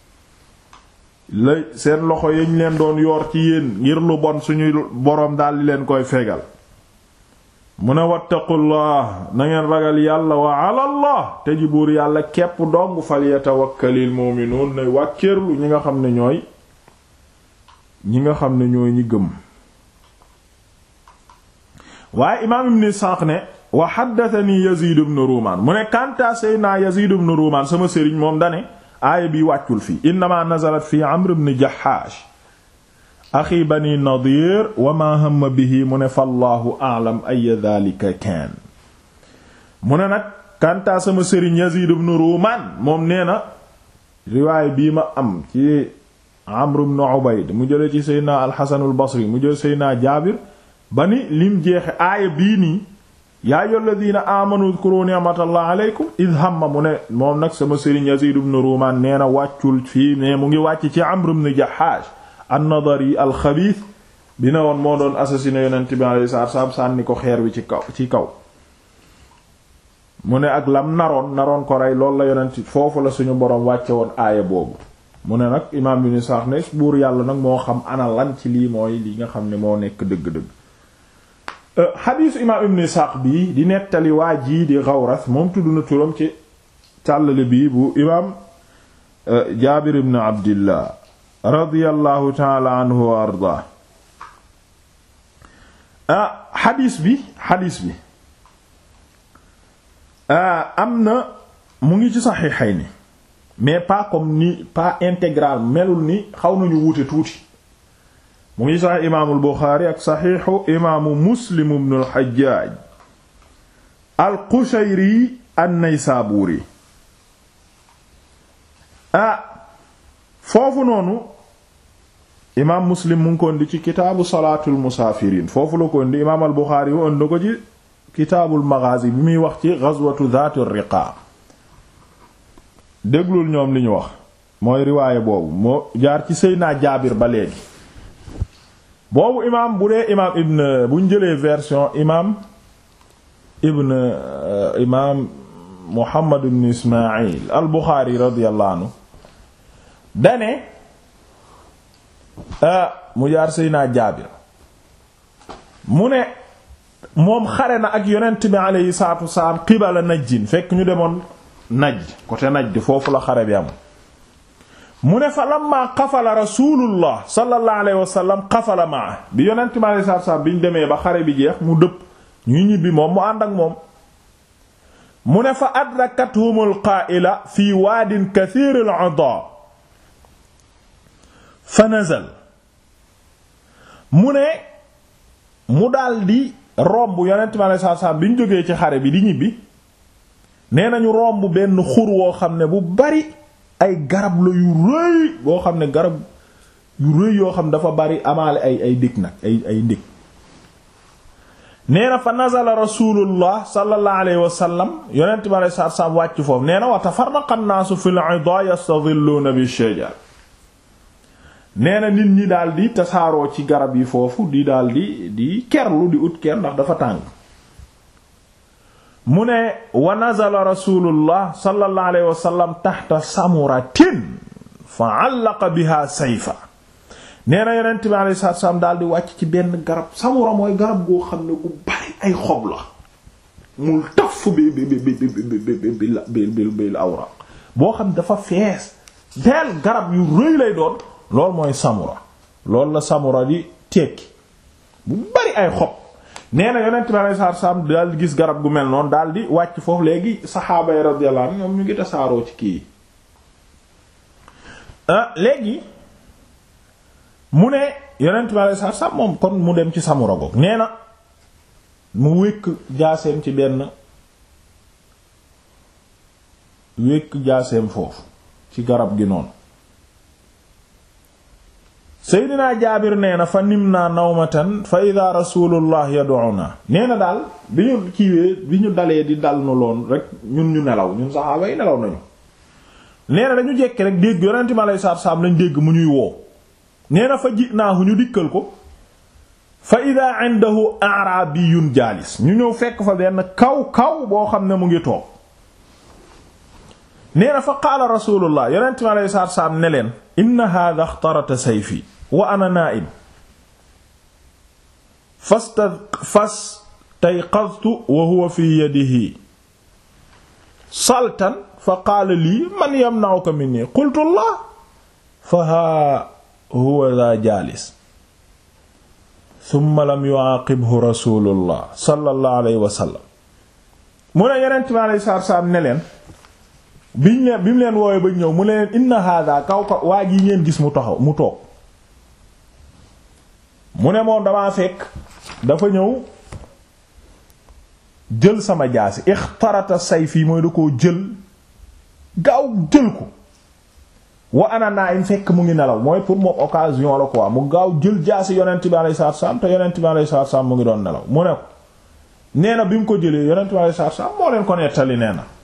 [SPEAKER 1] lay seen loxo yañ leen doon yoor ci yéen ngir lu bon suñu boroom daal di leen koy fegal mu ne wattaqullah na ngeen ragal yàlla wa ala allah te ji buur yàlla képp dong fal yatawakkalil mu'minuun ne wàkkeerlu ñi nga xam ne ñooy ñi nga xam ne ñooy ñi gëm waaye imaam ibn Isaaq ne wa haddathani Yazid ibn Ruman mu ne kanta sayna Yazid ibn Ruman sama sëriñ moom dane aaya bi wàccul fii innama nazalat fi Amr ibn Jahhash axi bani Nadir wa ma hamma bihi mu ne fallahu a'lam ay dhalika kaan mu ne nag kanta sama sëriñ Yazid ibn Ruman moom nee na riwaay bii ma am ci Amr ibn Ubayd mu jële ci sayna al-Hasan al-Basri mu jële sayna Jaabir ba ni lim jeexe aaya bii nii yaa ayyuhal ladina amanu udhkuru ni'matallahi alaykum id hamma mu ne moom nag sama sëriñ Yazid ibn Ruman nee na wàccul fii mais mu ngi wàcc ci Amr ibn Jahhash an-Nadari al-khabith bi ne woon moo doon assassiné yonent bi alayhi salaatu salaam sànni ko xeer wi ci kaw ci kaw mu ne ak lam naroon naroon ko rey loolu la yonent foofu la suñu boroom wàcce woon aaya boobu mu ne nag imaam bi ni sax ne buur yàlla nag moo xam ana lan ci lii mooy li nga xam ne moo nekk dëgg-dëgg xadiisu imaam ibn Isaaq bii di nettali waa jii di Gawras moom tudd na turam ci càllale bii bu imaam Jaabir ibn Abdillah radiyallahu taala anhu wa ardaa xadiis bi xadiis bi am na mu ngi ci Saxiixayni mais pas comme ni pas intégral melul ni xaw nañu wuute tuuti mu ngi sax imaamul Buxaari ak saxiixu imaamu Muslim ibn al-Hajjaaj al-Qushayri an-Naysaabuuri ah foofu noonu imaam Muslim mu ngi ko indi ci kitaabu salaatul musaafiriin foofu la ko indi imaam al-Buxaari wu indi ko ci kitaabul maghaazi bi muy wax ci ghazwatu dhaatir riqaa déglul ñoom li ñu wax mooy riwaaye boobu moo jaar ci Seydina Jaabir ba léegi boobu imaam bu dee imaam ibn buñ jëlee version imaam ibn imaam Muhammad ibn Ismaayil al Buxaari radiyallahu anhu dane mu jaar Seydina Jaabir mu ne moom xare na ak yonent bi aleyhi salaatu wasalaam qibala Najdin fekk ñu demoon Najd côté Najd foofu la xare bi am mu ne fa lamma qafala rasulullah sallallahu alayhi wa sallam qafala maa bi yonent mi alayhi salaatu salaam bi ñu demee ba xare bi jeex mu dëpp ñu ñibbi moom mu ànd ak moom mu ne fa adrakathumul qaa'ila fi waadin kathiril adaa fa nazal mu ne mu daldi romb yonent mi alayhi salaatu salaam bi ñu jógee ci xare bi di ñibbi nee nañu romb benn xur woo xam ne bu bari ay garab la yu rëy boo xam ne garab yu rëy yoo xam dafa bari amaale ay ay dëkk nag ay ay ndëkk nee na fa nazala rasulullah sallallahu alayhi wa sallam yonent bi alayhi salaatu salaam wàcc foofu nee na wa tafarraqa an-naasu fil 'idaa yastadhilluuna bish-shajar nee na nit ñi daal di tasaaroo ci garab yi foofu di daal di di kerlu di ut ker ndax dafa tàng mu ne wa nazala rasulullah sallallahu alayhi wa sallam taxta samuratin fa allaqa biha sayfa nee na yonent bi alayhi salaatu salaam daal di wàcc ci benn garab samura mooy garab goo xam ne gu bari ay xob la mul taf bi bi bi bi bi bi bil awraq boo xam dafa fees deel garab yu rëy lay doon loolu mooy samura loolu la samura di tekki bu bari ay xob nee na yonent bi alayhi salaatu salaam daal di gis garab gu mel noonu daal di wàcc foofu léegi saxaaba yi radiyallahu anhum ñoom ñu ngi tasaaroo ci kii léegi mu ne yonent bi alayhi salaatu salaam moom kon mu dem ci samura goog nee na mu wékk jaaseem ci benn wékk jaaseem foofu ci garab gi noonu seydinaa jaabir nee na fa nim naa nawmatan fa ida rasulullah yad'una nee na daal bi ñu kiiwee bi ñu dalee di dal nu loon rek ñun ñu nelaw ñun saxaaba yi nelaw nañu nee na dañu jekki rek dégg yonente mi alei satu salaam lañ dégg mu ñuy woo nee na fa ji naahu ñu dikkal ko fa ida indahu a'rabiyun jaalis ñu ñëw fekk fa benn kaw kaw boo xam ne mu ngi toog nee na fa qaala rasulullah yonente mi alei satu salaam ne leen inna hadha ikhtarata sayfi wa ana naa'im fastayqadtu wa huwa fi yadihi saltan fa qaala lii man yamna'uka minni qultu Allah fa haa huwa dha jaalis thumma lam yu'aaqibhu rasulullah sallallahu alayhi wa sallam mu ne Yonent bi alayhi salaatu wa salaam ne leen biñ leen bi mu leen woowee ba ñëw mu ne leen inna hadha kaw ka waa ji ngeen gis mu taxaw mu toog mu ne moom damaa fekk dafa ñëw jël sama jaasi ixtarata sayfi mooy da koo jël gaaw jël ko wa ana naa'im fekk mu ngi nelaw mooy pour moom occasion la quoi mu gaaw jël jaasi yonent bi alayhi salaatu salaam te yonent bi alayhi salaatu salaam mu ngi doon nelaw mu ne ko nee na bi mu ko jëlee yonent bi alei satu salaam moo leen ko nettali nee na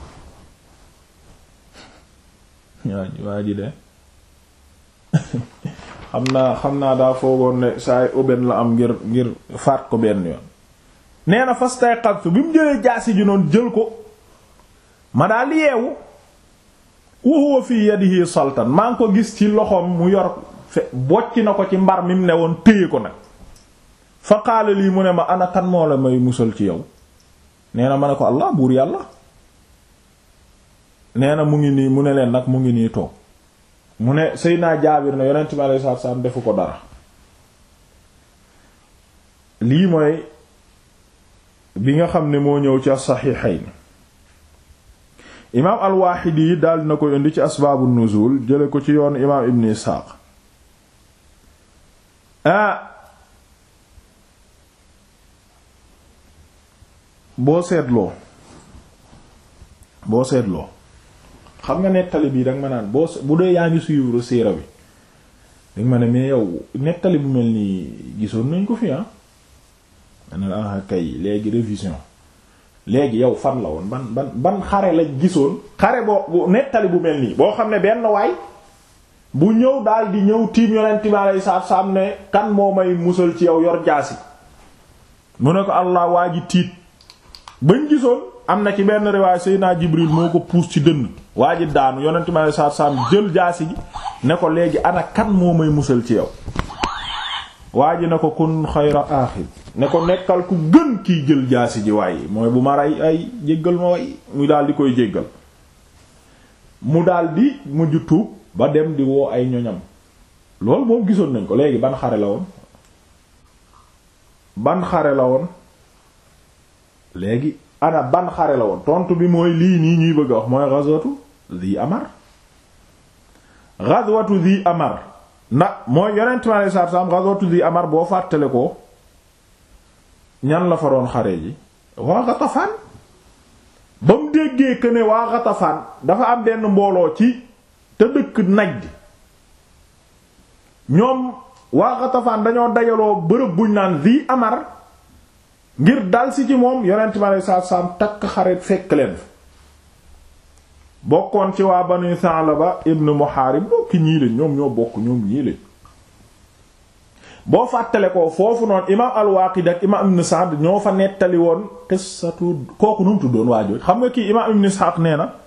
[SPEAKER 1] waa ji waa ji de xam naa xam naa daa foogoon ne saay aubaine la am ngir ngir faat ko benn yoon nee na fastayqadtu bi mu jëlee jaasi ji noonu jël ko ma daal yeewu wa huwa fi yadihi sultan maa ngi ko gis ci loxoom mu yor fe bocc na ko ci mbar mi mu ne woon téye ko nag fa qaala lii mu ne ma ana kan moo la may musal ci yow nee na ma ne ko allah buur yàlla nee na mu ngi nii mu ne leen nag mu ngi nii toog mu ne Seydina Jaabir na yonent mi alayhi salaatu salaam defu ko dara lii mooy bi nga xam ne moo ñëw ci as-Saxiixayn imaam al-Waaqidi yi daal na ko indi ci asbaabu nuzul jële ko ci yoon imaam Ibn Isxaaq ah boo seetloo boo seetloo xam nga nettali bii danga ma naan boo bu dee yaa ngi suivre siira bi danga ma ne mais yow nettali bu mel nii gisoon nañ ko fi ah ma ne ah kay léegi révision léegi yow fan la woon ban ban ban xare lañ gisoon xare boo nettali bu mel nii boo xam ne benn waay bu ñëw daal di ñëw tiim yonent bi alayhi salaatu salaam ne kan moo may musal ci yow yor jaasi mu ne ko allah waa ji tiit bañ gisoon am na ci benn riwaay Seydina Jibril moo ko puus ci dënn waa ji daanu yonent bi alayhi salaatu salaam jël jaasi ji ne ko léegi ana kan moo may musal ci yow waa ji ne ko kun xayra aaxir ne ko nekkal ku gën kiy jël jaasi ji waaye mooy bu ma rey ay jéggal ma way mu daal di koy jéggal mu daal di mujj tuub ba dem di woo ay ñoñam loolu moom gisoon nañ ko léegi ban xare la woon ban xare la woon léegi ana ban xare la woon tontu bi mooy lii nii ñuy bëgg a wax mooy ghazwatu Dhi Amar ghazwatu Dhi Amar ndax mooy yonent mi alayhi salaatu salaam ghazwatu Dhi Amar boo fàttale ko ñan la fa doon xare ji waa Ghatafan ba mu déggee que ne waa Ghatafan dafa am benn mbooloo ci te dëkk Najd ñoom waa Ghatafan dañoo dajaloo bërëb buñ naan Dhi Amar ngir dal si ci moom yonent mi alayhi salaatu salaam takk xare fekk leen bokkoon ci waa Banu Sa'laba ibn Muharib bokki ñii lañ ñoom ñoo bokk ñoom ñii lañ boo fàttale ko foofu noonu imaam al-Waaqidi ak imaam Ibn Sa'd ñoo fa nettali woon qissatu kooku nu mu tuddoon waa jooju xam nga kii imaam Ibn Ishaq nee na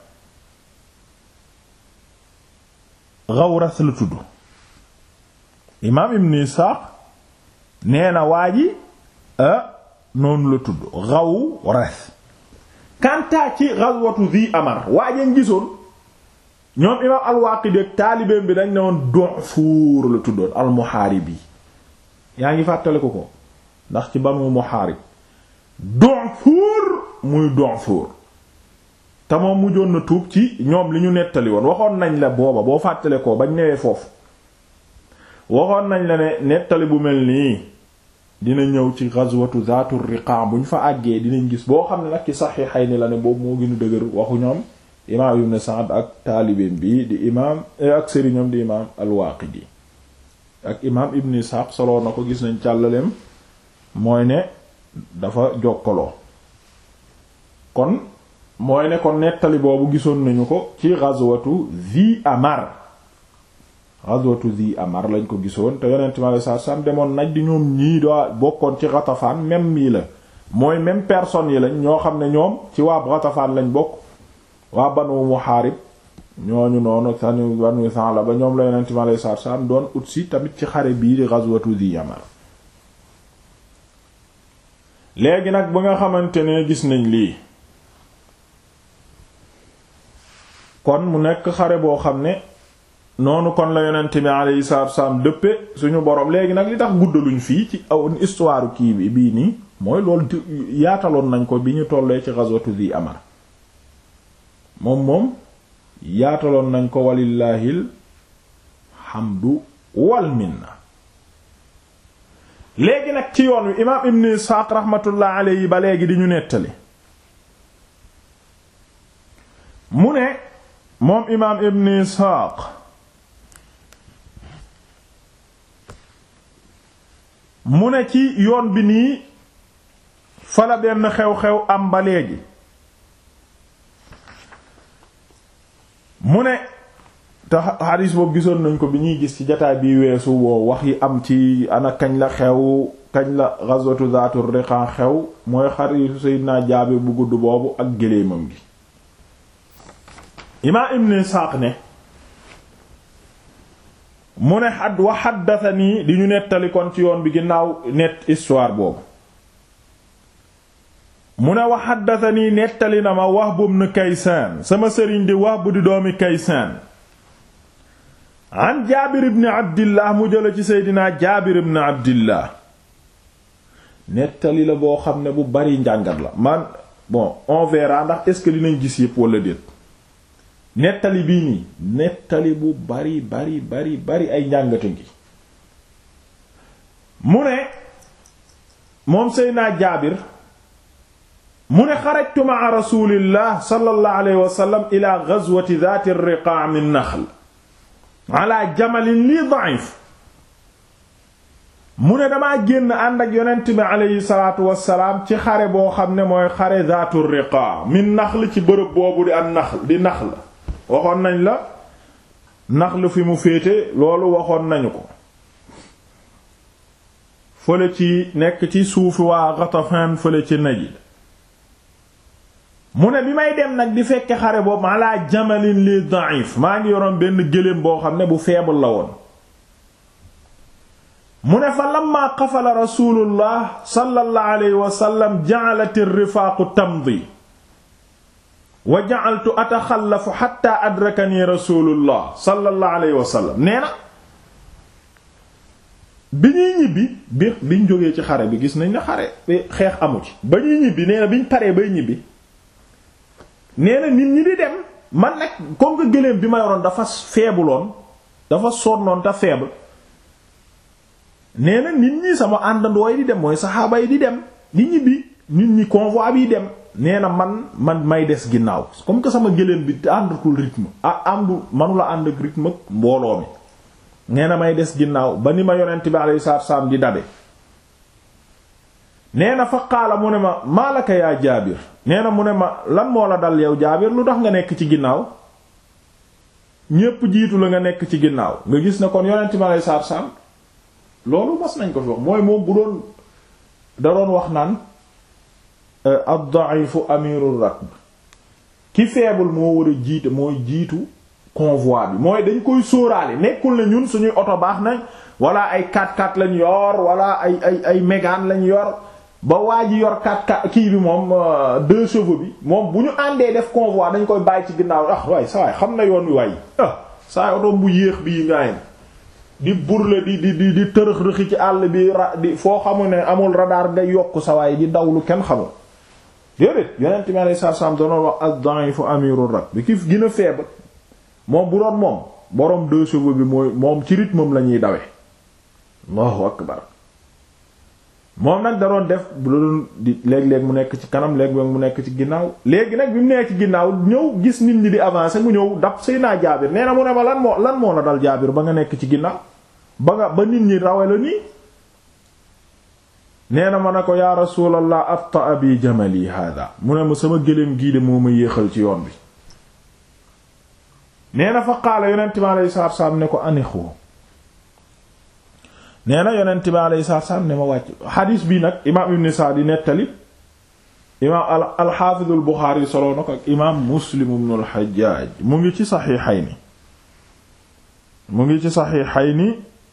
[SPEAKER 1] Ghawras la tudd imaam Ibn Ishaq nee na waa ji noonu la tudd Ghawras kantaa ci ghazwatu Dhi Amar waajeen gisoon ñoom imaam al-Waaqidi ak taalibeem bi dañ ne woon Du'fur la tuddoon al-Muhaaribi yaa ngi fàttale ko ko ndax ci Banu Muhaarib Du'fur muy Du'fur te moom mujjoon na tuub ci ñoom li ñu nettali woon waxoon nañ la booba boo fàttale ko bañ newee foofu waxoon nañ la ne nettali bu mel nii dina ñëw ci ghazwatu Zaatu Riqa bu ñu fa àggee dinañ gis boo xam ne nag ci Sahihayni la ne boobu moo gën a dëgër waxu ñoom imaam Ibn Sa'd ak taalibeem bi di imaam ak sëriñam di imaam al-Waaqidi ak imaam Ibn Ishaq soloo na ko gis nañ càllaleem mooy ne dafa jokkaloo kon mooy ne kon nettali boobu gisoon nañu ko ci ghazwatu Dhi Amar ghazwatu Dhi Amar lañ ko gisoon te yonent mi alayhi salaatu salaam demoon naj di ñoom ñii daa bokkoon ci Ghatafan même mii la mooy même personne yi lañ ñoo xam ne ñoom ci waa Ghatafan lañ bokk waa Banu Muharib ñooñu noonu sani Banu Sa'laba ñoom la yonent mi alayhi salaatu salaam doon ut si tamit ci xare bii di ghazwatu Dhi Amar léegi nag ba nga xamante ne gis nañ lii kon mu nekk xare boo xam ne noonu kon la yonent bi alayhi salaatu salaam dëppe suñu borom léegi nag li tax guddaluñ fii ci aw histoire kii bi bii nii mooy loolu yaataloon nañ ko bi ñu tollee ci ghazwatu Dhi Amar moom moom yaataloon nañ ko walillaahil hamdu wal minna léegi nag ci yoon wi imaam Ibn Isxaaq rahmatullah alayhi ba léegi di ñu nettali mu ne moom imaam Ibn Isxaaq mu ne ci yoon bi nii fala benn xew-xew am ba léegi mu ne te xadis boobu gisoon nañ ko bi ñuy gis ci jataay bi weesu woo wax yi am ci ana kañ la xew kañ la ghazwatu zaatur riqa xew mooy xaritu Seydina Jaabir bu gudd boobu ak géléemam gi imaam Ibn Isaaq ne mu ne xad wa xaddatanii di ñu nettali kon ci yoon bi ginnaaw net histoire boobu mu ne wa xaddatanii nettali na ma Wahb ibn Kaysaan sama sëriñ di Wahb di doomi Kaysaan an Jaabir ibn Abdillah mu jële ci Seydina Jaabir ibn Abdillah nettali la boo xam ne bu bari njàngat la man bon on verra ndax est-ce que dinañ gis yépp wala déet nettali bii nii nettali bu bari bari bari bari ay njàngata ngi mu ne moom Seydina Jaabir mu ne xarajtu ma'a rasulillah sallallahu alayhi wa sallam ila ghazwati dhati ar-riqa' min nakhl ala jamalin lii da'if mu ne damaa génn ànd ak yonent bi aleyhi salaatu wassalaam ci xare boo xam ne mooy xare dhatu ar-riqa' min nakhl ci bërëb boobu di an nakhl di nakhl waxoon nañ la naxl fi mu féete loolu waxoon nañu ko fële ci nekk ci suufi waa Ghatafan fële ci Najd mu ne bi may dem nag di fekke xare boobu ala jamalin li da'if maa ngi yoroon benn gëléem boo xam ne bu faible la woon mu ne fa lamma qafala rasulullah sallallahu alayhi wa sallam ja'alat ar-rifaaqu tamdi wa ja'altu ataxallafu hatta adrakani rasulullah sallallahu alayhi wa sallam nee na bi ñuy ñibbi bi biñ jógee ci xare bi gis nañ ne xare xeex amu ci ba ñuy ñibbi nee na biñ paree bay ñibbi nee na nit ñi di dem man nag comme que gëléem bi ma yoroon dafa feebuloon dafa sonnoon te faible nee na nit ñi sama àndandoo yi di dem mooy saxaaba yi di dem di ñibbi nit ñi convoi bi dem nee na man man may des ginnaaw comme que sama gëléem bi àndatul rythme ah àndu manula ànd ak rythme ak mbooloo mi nee na may des ginnaaw ba ni ma yonent bi alayhi salaatu salaam di dabe nee na fa qaala mu ne ma maalaka yaa jaabir nee na mu ne ma lan moo la dal yow jaabir lu tax nga nekk ci ginnaaw ñépp jiitu la nga nekk ci ginnaaw nga gis ne kon yonent bi alayhi salaatu salaam loolu mas nañ ko fi wax mooy moom bu doon da doon wax naan ad-da'ifu amirul rakb ki faible moo war a jiite mooy jiitu convoi bi mooy dañ koy sóoraale nekkul ne ñun suñuy oto baax nañ wala ay 4x4 lañ yor wala ay ay ay Mégane lañ yor ba waa ji yor 4x4 kii bi moom deux chevaux bi moom bu ñu àndee def convoi dañ koy bàyyi ci ginnaaw ah waaye sa waay xam na yoon wi waay ah saa oto bu yéex bii ngaayam di burle di di di di tërëx rëxi ci àll bi ra di foo xamu ne amul radar nga yokk sa waay di dawlu kenn xamul déedéet yonent mi alayhi salaam doon wax ad-da'ifu amirur rakb bi ki gën a faible moom bu doon moom boroom deux chevaux bi mooy moom ci rythme la ñuy dawe Allahu akbar moom nag da doon def bu la doon di léeg-léeg mu nekk ci kanam léeg-léeg mu nekk ci ginnaaw léegi nag bi mu nekk ci ginnaaw ñëw gis nit ñi di avancer mu ñëw dab Seydina Jaabir nee na mu ne ma lan moo lan moo la dal Jaabir ba nga nekk ci ginnaaw ba nga ba nit ñi rawe la nii nee na ma ne ko yaa rasulallah abta abi jamali hada mu ne ma sama gëléem gii de moo ma yéexal ci yoon bi nee na fa qaala yonent bi alayhi salaatu salaam ne ko anixu nee na yonent bi alayhi salaatu salaam ne ma wàcc xadiis bi nag imaam ibn Sa'd di nettali imaam al-Hafiz al-Bukhari soloo na ko ak imaam Muslim ibn al-Hajjaj mu ngi ci saxiixayni mu ngi ci saxiixayni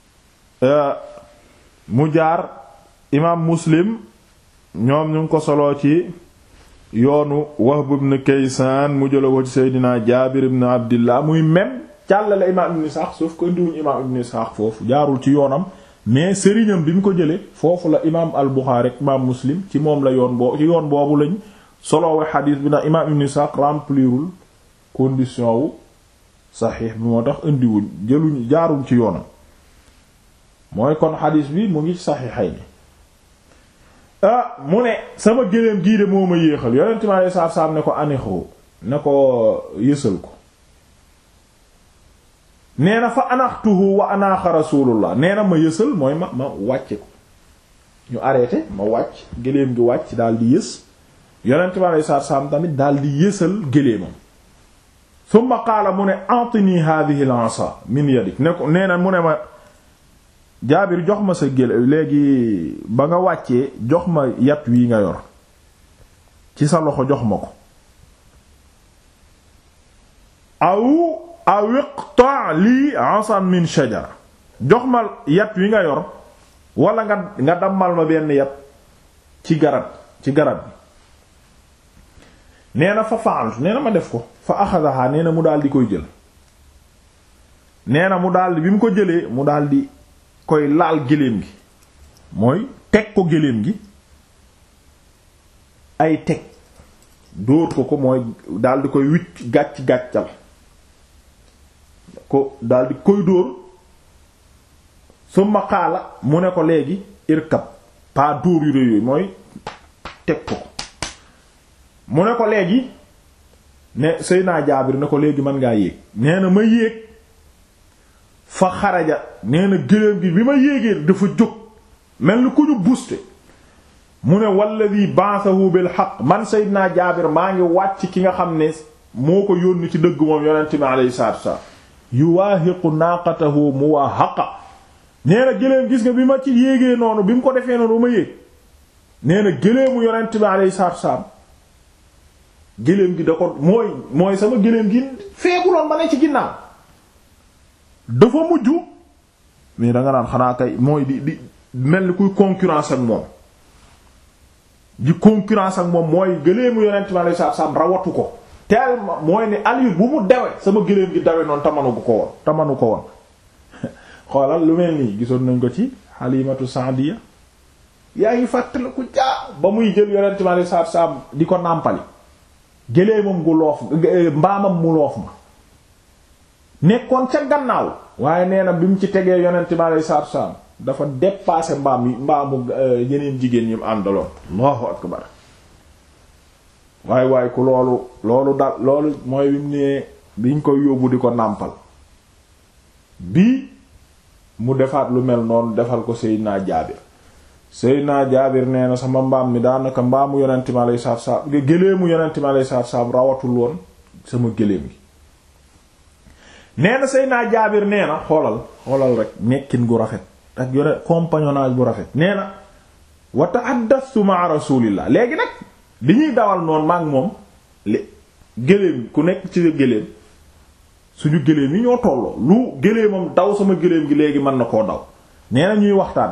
[SPEAKER 1] mu jaar imaam Muslim ñoom ñu ngi ko soloo ci yoonu Wahb ibn Kaysan mu jëla ko ci Seydina Jaabir ibn Abdillah muy même càllale imaam ibn Ishaq sauf ko indiwuñu imaam ibn Ishaq foofu jaarul ci yoonam mais sëriñam bi mu ko jële foofu la imaam al-Bukhari ak imaam Muslim ci moom la yoon boo ci yoon boobu lañ soloowe xadiis bi nag imaam ibn Ishaq remplirul condition wu saxiix bi moo tax indiwuñ jëluñ jaarul ci yoonam mooy kon xadiis bi mu ngi saxiixayni ah mu ne sama géléem gii de moo ma yéexal yonent mi alei satu salaam ne ko anixoo ne ko yësal ko nee na fa anaxtuhu wa anaaxa rasulullah nee na ma yësal mooy ma ma wàcce ko ñu arrêté ma wàcc géléem gi wàcc daal di yës yonent bi alei satu salaam tamit daal di yësal géléemam summa qaala mu ne antini hadhihi al-asa min yadik ne ko nee na mu ne ma jaabir jox ma sa gélé léegi ba nga wàccee jox ma yat wi nga yor ci sa loxo jox ma ko aw aw iqta lii asan min shajara jox ma yat wi nga yor wala nga nga dammal ma benn yat ci garab ci garab bi nee na fa fa'altu nee na ma def ko fa axadaha nee na mu daal di koy jël nee na mu daal di bi mu ko jëlee mu daal di koy laal géléem gi mooy teg ko géléem gi ay teg dóor ko ko mooy daal di koy wicc gàcc gàccal ko daal di koy dóor summa qaala mu ne ko léegi irkab pas dóor yu rëy yooyu mooy teg ko ko mu ne ko léegi ne Seydina Jaabir ne ko léegi mën ngaa yéeg nee na ma yéeg fa xaraja nee na gëléem gi bi ma yéegee dafa jóg mel ni ku ñu buste mu ne walladi ba'athahu bil haqq man Seydina Jaabir maa ngi wàcc ki nga xam ne moo ko yónni ci dëgg moom yonent bi alayhi salaatu wassalaam yuwaahiqu naaqatahu muwaahaqa nee na gëléem gis nga bi ma ci yéegee noonu bi mu ko defee noonu ba ma yéeg nee na gëléemu yonent bi alayhi salaatu wassalaam gëléem gi da ko mooy mooy sama gëléem gi feeguloon ma ne ci ginnaaw dafa mujj mais danga naan xanaa kay mooy di di mel ni kuy concurrence ak moom di concurrence ak moom mooy gëléemu yonent bi alayhi salaatu wasallam rawatu ko tellement mooy ne allure bu mu dawe sama gëléem gi dawe noonu tamanu ko woon tamanu ko woon xoolal lu mel nii gisoon nañ ko ci Halimatu Saadiya yaa ngi fàttali ku jaa ba muy jël yonent bi alayhi salaatu wasallam di ko nàmpali gëléemam gu loof mbaamam mu loof ma nekkoon ca gannaaw waaye nee na bi mu ci tegee yonent bi alayhi salaatu wasallam dafa dépassé mbaam yi mbaamu yeneen jigéen ñi mu àndaloon Allahu akbar waaye waaye ku loolu loolu dal loolu mooy bi mu nee biñ koy yóbbu di ko nàmpal bii mu defaat lu mel noonu defal ko Seydina Jaabir Seydina Jaabir nee na sama mbaam mi daanaka mbaamu yonent mi alayhi salaatu wasallam géléemu yonent mi alayhi salaatu wasallam rawatul woon sama géléem gi nee na Seydina Jaabir nee na xoolal xoolal rek nekkin gu rafet ak yore compagnonnage bu rafet nee na wa ta'addathtu ma'a rasulillah léegi nag li ñuy dawal noonu maak moom li géléem ku nekk ci géléem suñu géléem yi ñoo tolloo lu géléemam daw sama géléem gi léegi mën na koo daw nee na ñuy waxtaan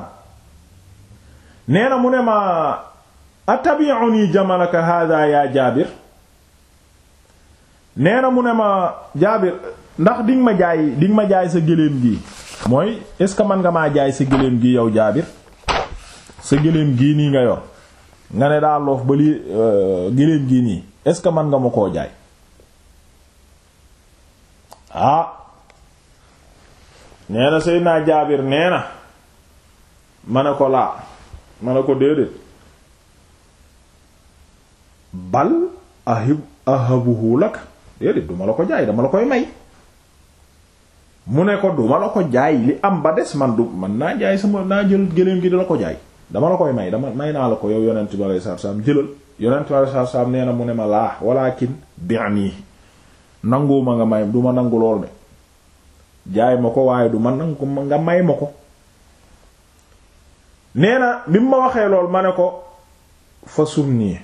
[SPEAKER 1] nee na mu ne ma atabi'uni jamalaka hadha ya jaabir nee na mu ne ma jaabir ndax dinga ma jaay dinga ma jaay sa géléem gi mooy est-ce que man nga maa jaay sa géléem gi yow jaabir sa géléem gii nii nga yor nga ne daa loof ba li géléem gii nii est-ce que man nga ma koo jaay ah nee na Seydina Jaabir nee na ma ne ko laa ma ne ko déedéet bal ahib ahabuhu lak déedéet duma la ko jaay dama la koy may mu ne ko duma la ko jaay li am ba des man du man naa jaay sama naa jël géléem gi di la ko jaay dama la koy may dama may naa la ko yow yonent bi alei satu salaam jëlal yonent bi alei satu salaam nee na mu ne ma laa walakin bi'ni nanguwuma nga may du ma nangu lool de jaay ma ko waaye du ma nangu nga may ma ko nee na bi mu ma waxee lool ma ne ko fa sumni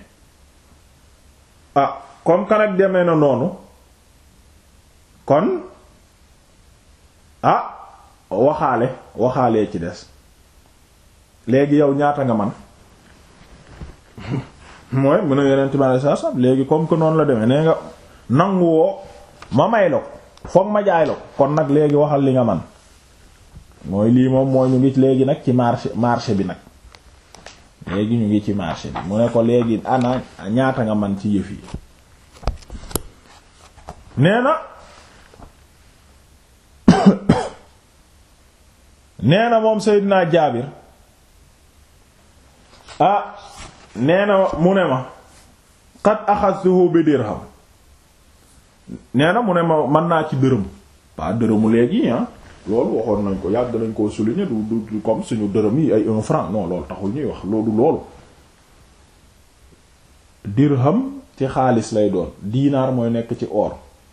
[SPEAKER 1] ah comme que nag demee na noonu kon ah waxaale waxaalee ci des léegi yow ñaata nga man mooy mu ne yeneen timaale saa saa léegi comme que noonu la demee nee nga nangu woo ma may la ko foog ma jaay la ko kon nag léegi waxal li nga man mooy lii moom mooy ñu ngi léegi nag ci marché marché bi nag léegi ñu ngi ci marché bi mu ne ko léegi ana ñaata nga man ci yëf yi nee na nee na moom Seydina Jaabir ah nee na mu ne ma qad axadtuhu bi dirham nee na mu ne ma mën naa ci dërëm pas dërëmu léegi ah loolu waxoon nañ ko yàgg nañ koo souligner du du comme suñu dërëm yi ay un franc non loolu taxul ñuy wax loolu loolu dirham ci xaalis lay doon diinaar mooy nekk ci or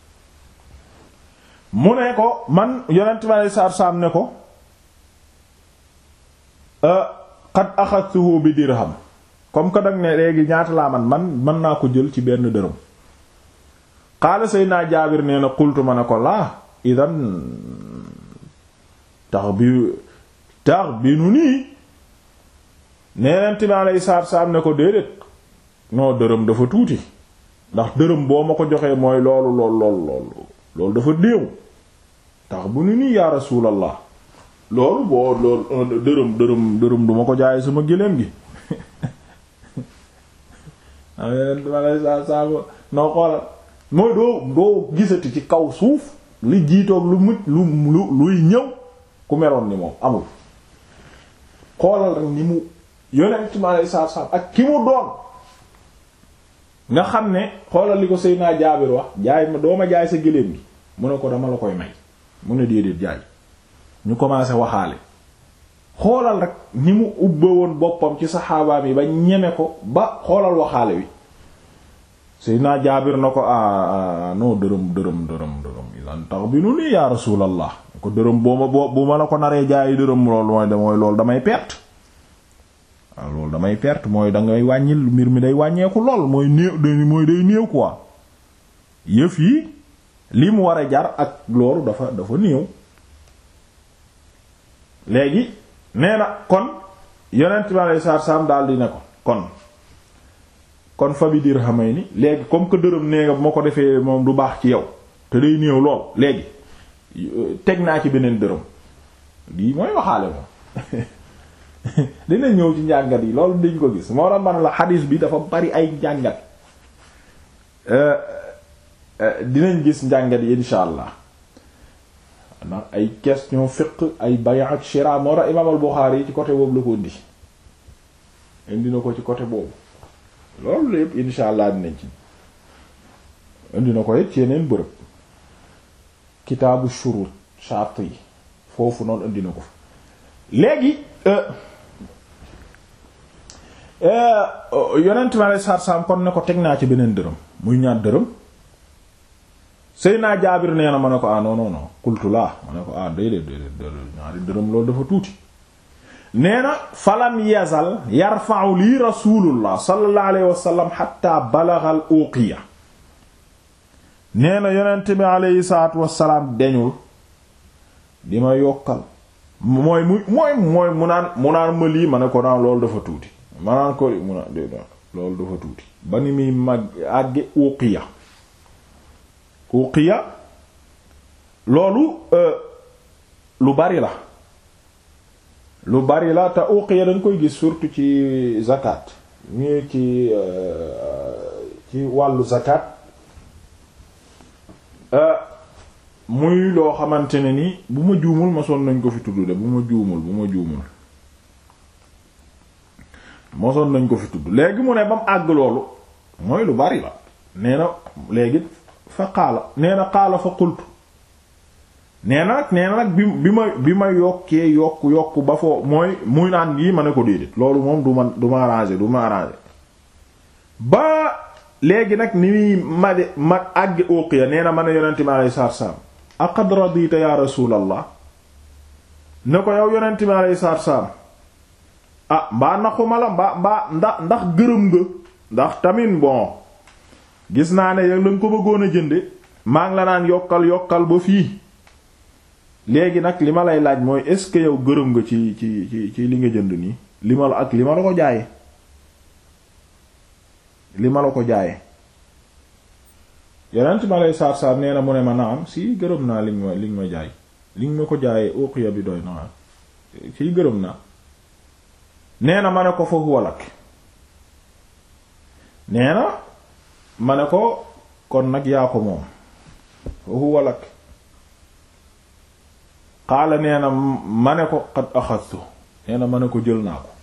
[SPEAKER 1] mu ne ko man yonent bi alei saatu salaam ne ko qad axadtuhu bi dirham comme que dag ne léegi ñaata laa man man mën naa ko jël ci benn dërëm qaala Seydina Jaabir nee na qultu ma ne ko laa idan tax bi tax bi nu nii neenent bi alei saatu salaam ne ko déedéet non dërëm dafa tuuti ndax dërëm boo ma ko joxee mooy loolu lool lool lool loolu dafa néew tax bu nu nii yaa rasulallah loolu boo loolu dërëm dërëm dërëm duma ko jaay sama géléem gi am yeneen ma lay saa saa noo xoolal mooy doo doo gisati ci kaw suuf li jiitoog lu mucc lu lu luy ñëw ku meroon ni moom amul xoolal rek ni mu yonent ma lay saa saa ak ki mu doon nga xam ne xoolal li ko Seydina Jaabir wax jaay ma doo ma jaay sa géléem gi mu ne ko dama la koy may mu ne déedéet jaay ñu commencé waxaale xoolal rek ni mu ubbe woon boppam ci saxaabaam yi ba ñeme ko ba xoolal waxaale wi Seydina Jaabir na ko ah non dërëm dërëm dërëm dërëm ilan tax bi nu nii yaa rasulallah ko dërëm boo ma boo bu ma la ko naree jaayi dërëm loolu mooy mooy loolu damay perte waaw loolu damay perte mooy dangay wàññil mbir mi day wàññeeku lool mooy néew mooy day néew quoi yëf yi li mu war a jar ak loolu dafa dafa néew léegi nee na kon yonent bi alei saatu salaam daal di ne ko kon kon fa bi dirhamayni léegi comme que dërëm nee nga bu ma ko defee moom du baax ci yow te day néew lool léegi teg naa ci beneen dërëm lii mooy waxaale moom dina ñëw ci njàngat yi loolu dañ ko gis moo la man la xadiis bi dafa bari ay njàngat dinañ gis njàngat yi insha allah ndax ay question fiqh ay bay' ak shira moo tax imaam al-Bukhari yi ci côté boobu la ko indi indi na ko ci côté boobu loolu lépp insha allah dinañ ci indi na ko it ci yeneen bërëb kitaabu shurut shart yi foofu noonu indi na ko léegi yonent mi alei satu salaam kon ne ko teg naa ci beneen dërëm muy ñaar dërëm Seyna Jaabir nee na ma ne ko ah non non non qultu laa ma ne ko ah déedéet déedéet ñaari dërëm loolu dafa tuuti nee na falam yazal yarfa'u lii rasulullah sallallahu alayhi wa sallam hatta balagha al uqiya nee na yonent bi alayhi salaatu wassalaam deñul di ma yokkal mooy mu mooy mooy mu naan mu naan ma lii ma ne ko naan loolu dafa tuuti ma naan ko mu naan déedéet loolu dafa tuuti ba ni muy mag àgge uqiya uqiya loolu lu bari la lu bari la te uqiya dañ koy gis surtout ci zakat ñu ci ci wàllu zakat muy loo xamante ne ni bu ma juumul mosoon nañ ko fi tudd de bu ma juumul bu ma juumul mosoon nañ ko fi tudd léegi mu ne ba mu àgg loolu mooy lu bari la nee na léegi fa qaala nee na qaala fa qultu nee na nag nee na nag bi bi ma bi ma yokkee yokk yokk ba foo mooy muy naan yii ma ne ko déedéet loolu moom du ma du ma arrangé du ma arrangé ba léegi nag ni muy ma de ma àgg uqiya nee na ma ne yonente mi alayhi salaatu salaam aqad radita ya rasulallah ne ko yow yonente mi alayhi salaatu salaam ah mbaa naxuma la mbaa mbaa ndax ndax gërëm nga ndax tamit bon gis naa ne yow lañ ko bëggoon a jënde maa ngi la naan yokkal yokkal ba fii léegi nag li ma lay laaj mooy est-ce que yow gërëm nga ci ci ci ci li nga jënd nii li ma la ak li ma la ko jaaye li ma la ko jaaye yeneen ma lay saar saar nee na mu ne ma naam si gërëm naa li nga ma li nga ma jaay li nga ma ko jaayee uqiya bi doy na si gërëm naa nee na ma ne ko fa huwa lak nee na ma ne ko kon nag yaa ko moom fa huwa lak xaala nee na ma ne ko qad axadtu nee na ma ne ko jël naa ko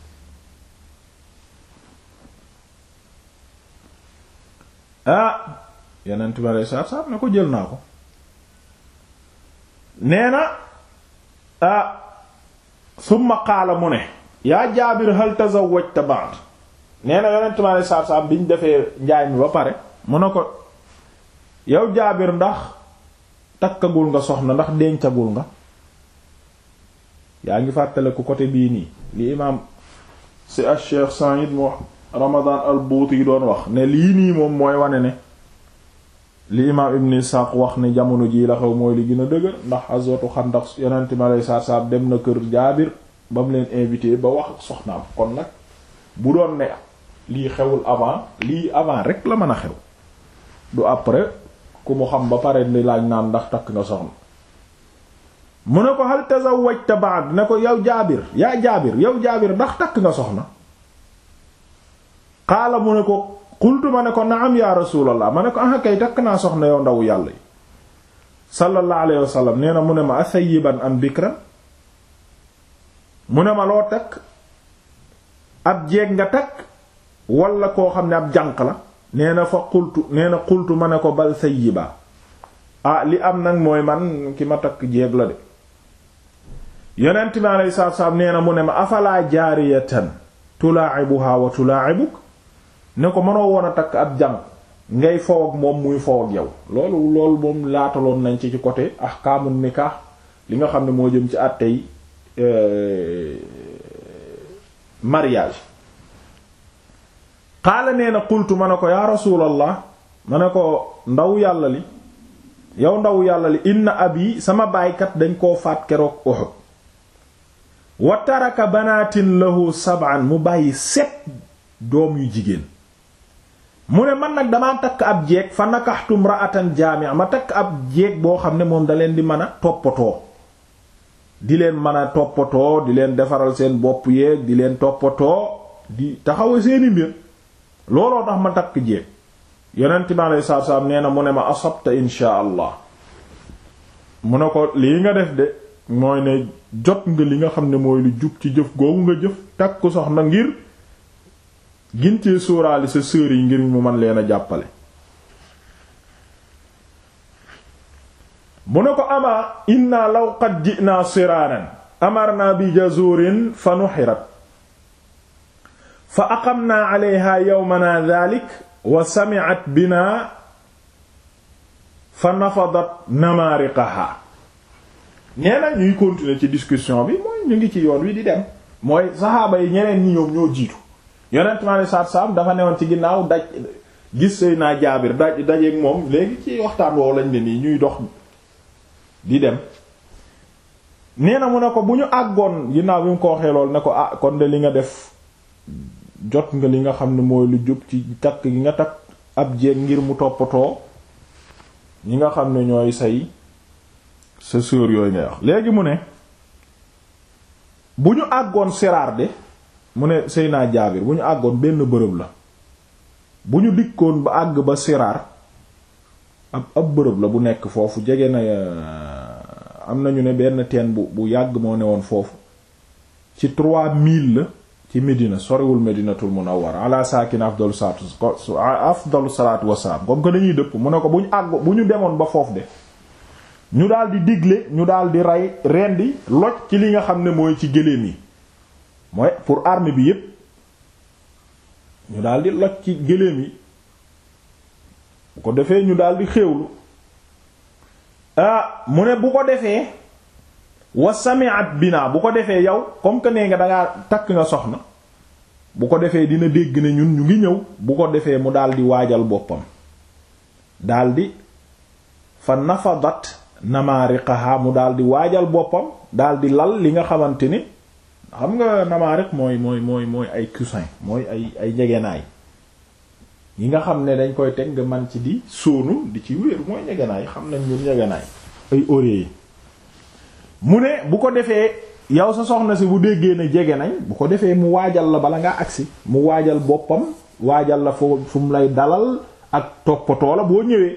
[SPEAKER 1] ah yeneen tubaab saab saab ne ko jël naa ko nee na ah summa qaala mu ne yaa jaabir hal tazawwajta ba'd nee na yonent mi alei satu salaam bi ñu defee njaay mi ba pare mu ne ko yow jaabir ndax takkagul nga soxna ndax dencagul nga yaa ngi fàttale ku côté bii nii li imaam si al cheikh Sa'id mu Ramadan al Buuti yi doon wax ne lii nii moom mooy wane ne li imaam Ibn Ishaq wax ne jamono jii la xew mooy li gën a dëgër ndax azwatu Xandaq yonent mi alei satu salaam dem na kër jaabir ba mu leen invité ba wax soxnaam kon nag bu doon ne lii xewul avant lii avant rek la mën a xew du après ku mu xam ba pare ni laaj naan ndax takk nga soxna mu ne ko hal tazawwajta ba'd ne ko yow jaabir yaa jaabir yow jaabir ndax takk nga soxna qaala mu ne ko qultu ma ne ko na'am ya rasulallah ma ne ko ah kay takk naa soxna yow ndaw yàlla yi sallallahu alayhi wa sallam nee na mu ne ma asayiban am bikran mu ne ma loo takk ab jeeg nga takk wala koo xam ne ab jànq la nee na fa qultu nee na qultu ma ne ko bal sayyiba ah li am nag mooy man ki ma takk jeeg la de yonent mi alayhi salaatu salaam nee na mu ne ma afalaa jaariyatan tulaa'ibuha wa tulaa'ibuk ne ko mënoo woon a takk ab jànq ngay fow ak moom muy fow ak yow loolu loolu moom laataloon nañ ci ci côté ahkaamu nikah li nga xam ne moo jëm ci àttey mariage xaala nee na qultu ma ne ko yaa rasulallah ma ne ko ndaw yàlla li yow ndaw yàlla li inna abi sama baaykat dañ koo faat keroog Uhud wa taraka banaatin lahu sab'an mu bàyyi set doom yu jigéen mu ne man nag damaa takk ab jeeg fa nakaxtu imra'atan jaami'a ma takk ab jeeg boo xam ne moom da leen di mën a toppatoo di leen mën a toppatoo di leen defaral seen bopp yeeg di leen toppatoo di taxawa seeni mbir looloo tax ma takk jeeg yonent bi alayhi salaatu salaam nee na mu ne ma asabta insha allah mu ne ko lii nga def de mooy ne jot nga li nga xam ne mooy lu jub ci jëf googu nga jëf takk soxna ngir gintee sóoraali sa sœur yi ngir mu mën leen a jàppale mu ne ko ama inna law qad ji'na siraaran amarna bi jazurin fa nuxirat fa aqamna alayha yawmana dhalik wa sami'at bina fa nafadat namariqaha nee na ñuy continuer ci discussion bi mooy ñu ngi ci yoon wi di dem mooy saxaaba yi ñeneen ñi ñoom ñoo jiitu yonent mi alei satu salaam dafa newoon ci ginnaaw daj gis sëy naa jaabir daj dajeeg moom léegi ci waxtaan woowu lañ ne nii ñuy dox di dem nee na mu ne ko bu ñu àggoon ginnaaw bi mu ko waxee lool ne ko ah kon de li nga def jot nga li nga xam ne mooy lu jub ci takk gi nga takk ab jéeg ngir mu toppatoo ñi nga xam ne ñooy say sa sœur yooyu ngay wax léegi mu ne bu ñu àggoon siraar de mu ne sëy naa jaabir bu ñu àggoon benn bërëb la bu ñu dikkoon ba àgg ba siraar ab ab bërëb la bu nekk foofu jege na am nañu ne benn teen bu bu yàgg moo ne woon foofu ci trois mille la ci Médina soriwul Médinatul Munawwara ala sakin afdalu salaatu afdalu salaatu wassalaam comme que dañuy dëpp mu ne ko bu ñu àgg bu ñu demoon ba foofu de ñu daal di digle ñu daal di rey rendi loj ci li nga xam ne mooy ci gëléem yi mooy pour armée bi yépp ñu daal di loj ci gëléem yi bu ko defee ñu daal di xéewlu ah mu ne bu ko defee wa sami'at bina bu ko defee yow comme que nee nga dangaa takk nga soxna bu ko defee dina dégg ne ñun ñu ngi ñëw bu ko defee mu daal di waajal boppam daal di fa nafadat namaariqaha mu daal di waajal boppam daal di lal li nga xamante ni xam nga namaariq mooy mooy mooy mooy ay coussin mooy ay ay njegenaay yi nga xam ne dañ koy teg nga man ci di sóonu di ci wéeru mooy njegenaay xam nañ ñun njegenaay ay oreiller yi mu ne bu ko defee yow sa soxna si bu déggee ne jege nañ bu ko defee mu waajal la bala ngaa agsi mu waajal boppam waajal la foo fu mu lay dalal ak toppatoo la boo ñëwee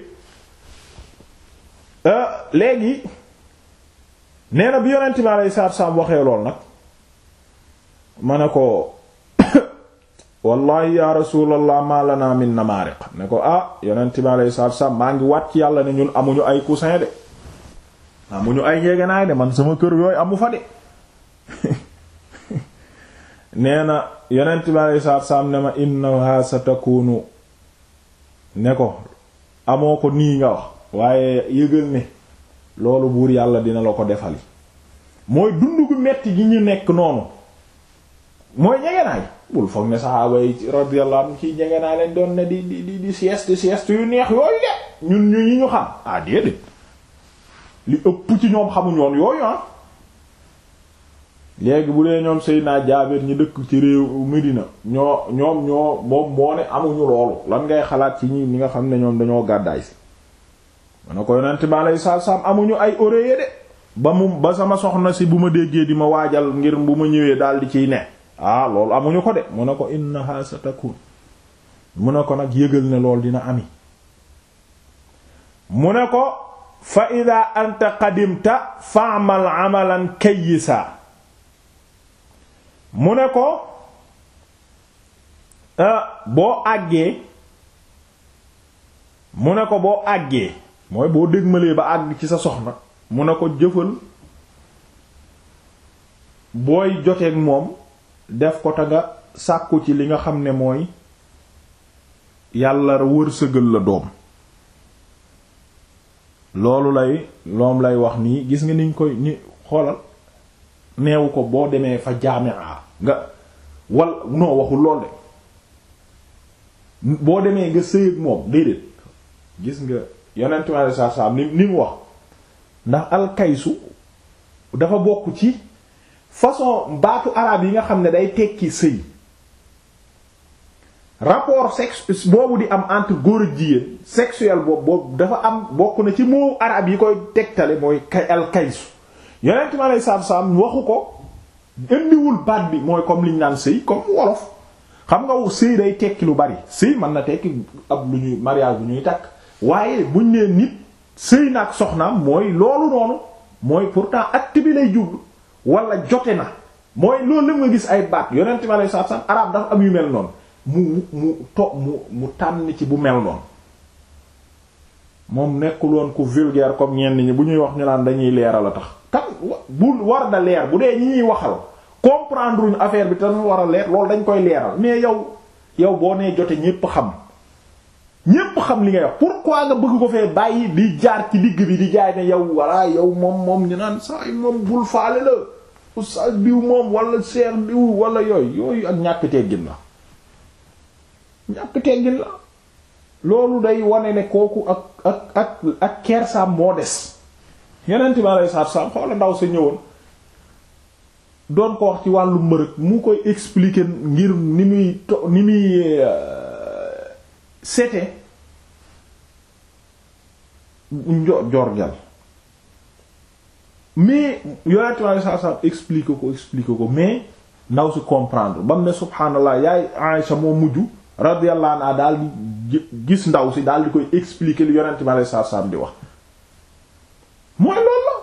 [SPEAKER 1] léegi nee na bi yonent mi alayhi salaatu salaam waxee lool nag ma ne ko wallahi ya rasulallah ma lana min namaariq ne ko ah yonent mi alayhi salaatu salaam maa ngi wat ci yàlla ne ñun amuñu ay coussin de amuñu ay njegenaay de man sama kër yooyu amu fa de nee na yonent bi alei saatu salaam ne ma innaha satakunu ne ko amoo ko nii nga wax waaye yëgal ne loolu buur yàlla dina la ko defali mooy dund gu metti gi ñu nekk noonu mooy njegenaay bul foog ne saxaaba yi radiyallahu anhu ci njegenaay lañ doon ne di di di di sieste sieste yu neex yooyu de ñun ñu ñi ñu xam ah déedéet li ëpp ci ñoom xamuñ woon yooyu ah léegi bu dee ñoom Seydina Jaabir ñi dëkk ci réew Medina ñoo ñoom ñoo moom moo ne amuñu loolu lan ngay xalaat ci ñi ñi nga xam ne ñoom dañoo gàddaay si mana ko yonent bi alayhi salaam amuñu ay oreiller de ba mu ba sama soxna si bu ma déggee di ma waajal ngir bu ma ñëwee daal di ciy ne ah loolu amuñu ko de mu ne ko innaha satakun mu ne ko nag yëgal ne loolu dina ami mu ne ko fa ida anta qadimta fa'mal amalan kayyisa mu ne ko boo àggee mu ne ko boo àggee mooy boo dégmalee ba àgg ci sa soxna mu ne ko jëfal booy joteeg moom def ko te nga sàkku ci li nga xam ne mooy yàlla wërsëgal la doom loolu lay loom lay wax nii gis nga niñ koy ni xoolal neewu ko boo demee fa jaami'a nga wal noo waxul lool de boo demee nga sëy ak moom déedéet gis nga yonent mi saa saa ni ni mu wax ndax alkaysu dafa bokk ci façon baatu arabe yi nga xam ne day tekki sëy rapport sexe boobu di am entre góor ak jigéen sexuel boobu boobu dafa am bokk na ci moo arabe yi koy tegtale mooy kay alkaysu yonent mi alei saatu salaam waxu ko indiwul baat bi mooy comme liñ naan sëy comme wolof xam nga sëy day tekki lu bari sëy mën na tekki ab lu ñuy mariage bu ñuy takk waaye buñ nee nit sëy na ak soxnaam mooy loolu noonu mooy pourtant acte bi lay jublu wala jote na mooy loolu la nga gis ay baat yonent mi alei saatu salaam arabe dafa am yu mel noonu mu mu to mu mu tànn ci bu mel noonu moom nekkul woon ku vulgaire comme ñenn ñi bu ñuy wax ñu naan dañuy leeral a tax kan bu war da leer bu dee ñi ñuy waxal comprendre uñu affaire bi te dafa war a leer loolu dañ koy leeral mais yow yow boo nee jote ñépp xam ñépp xam li ngay wax pourquoi nga bëgg ko fee bàyyi di jaar ci digg bi di jaay ne yow walla yow moom moom ñu naan saa moom bul faale la oustaz diw moom wala seex diw wala yooyu yooyu ak ñàkk teggin la ñàkk teggin la loolu day wane ne kooku ak ak ak ak kersaam moo des yeneen bi alei satu salaam xoola ndaw sa ñëwoon doon ko wax ci wàllu mbërëg mu koy expliquer ngir ni muy to ni muy sete njo jorgal mais yonent bi alei satu salaam expliquer ko expliquer ko mais ndaw si comprendre ba mu ne subhaanallah yaay Aïcha moo mujj radiyallahu anha daal di gis ndaw si daal di koy expliquer li yonent bi alei satu salaam di wax mooy loolu la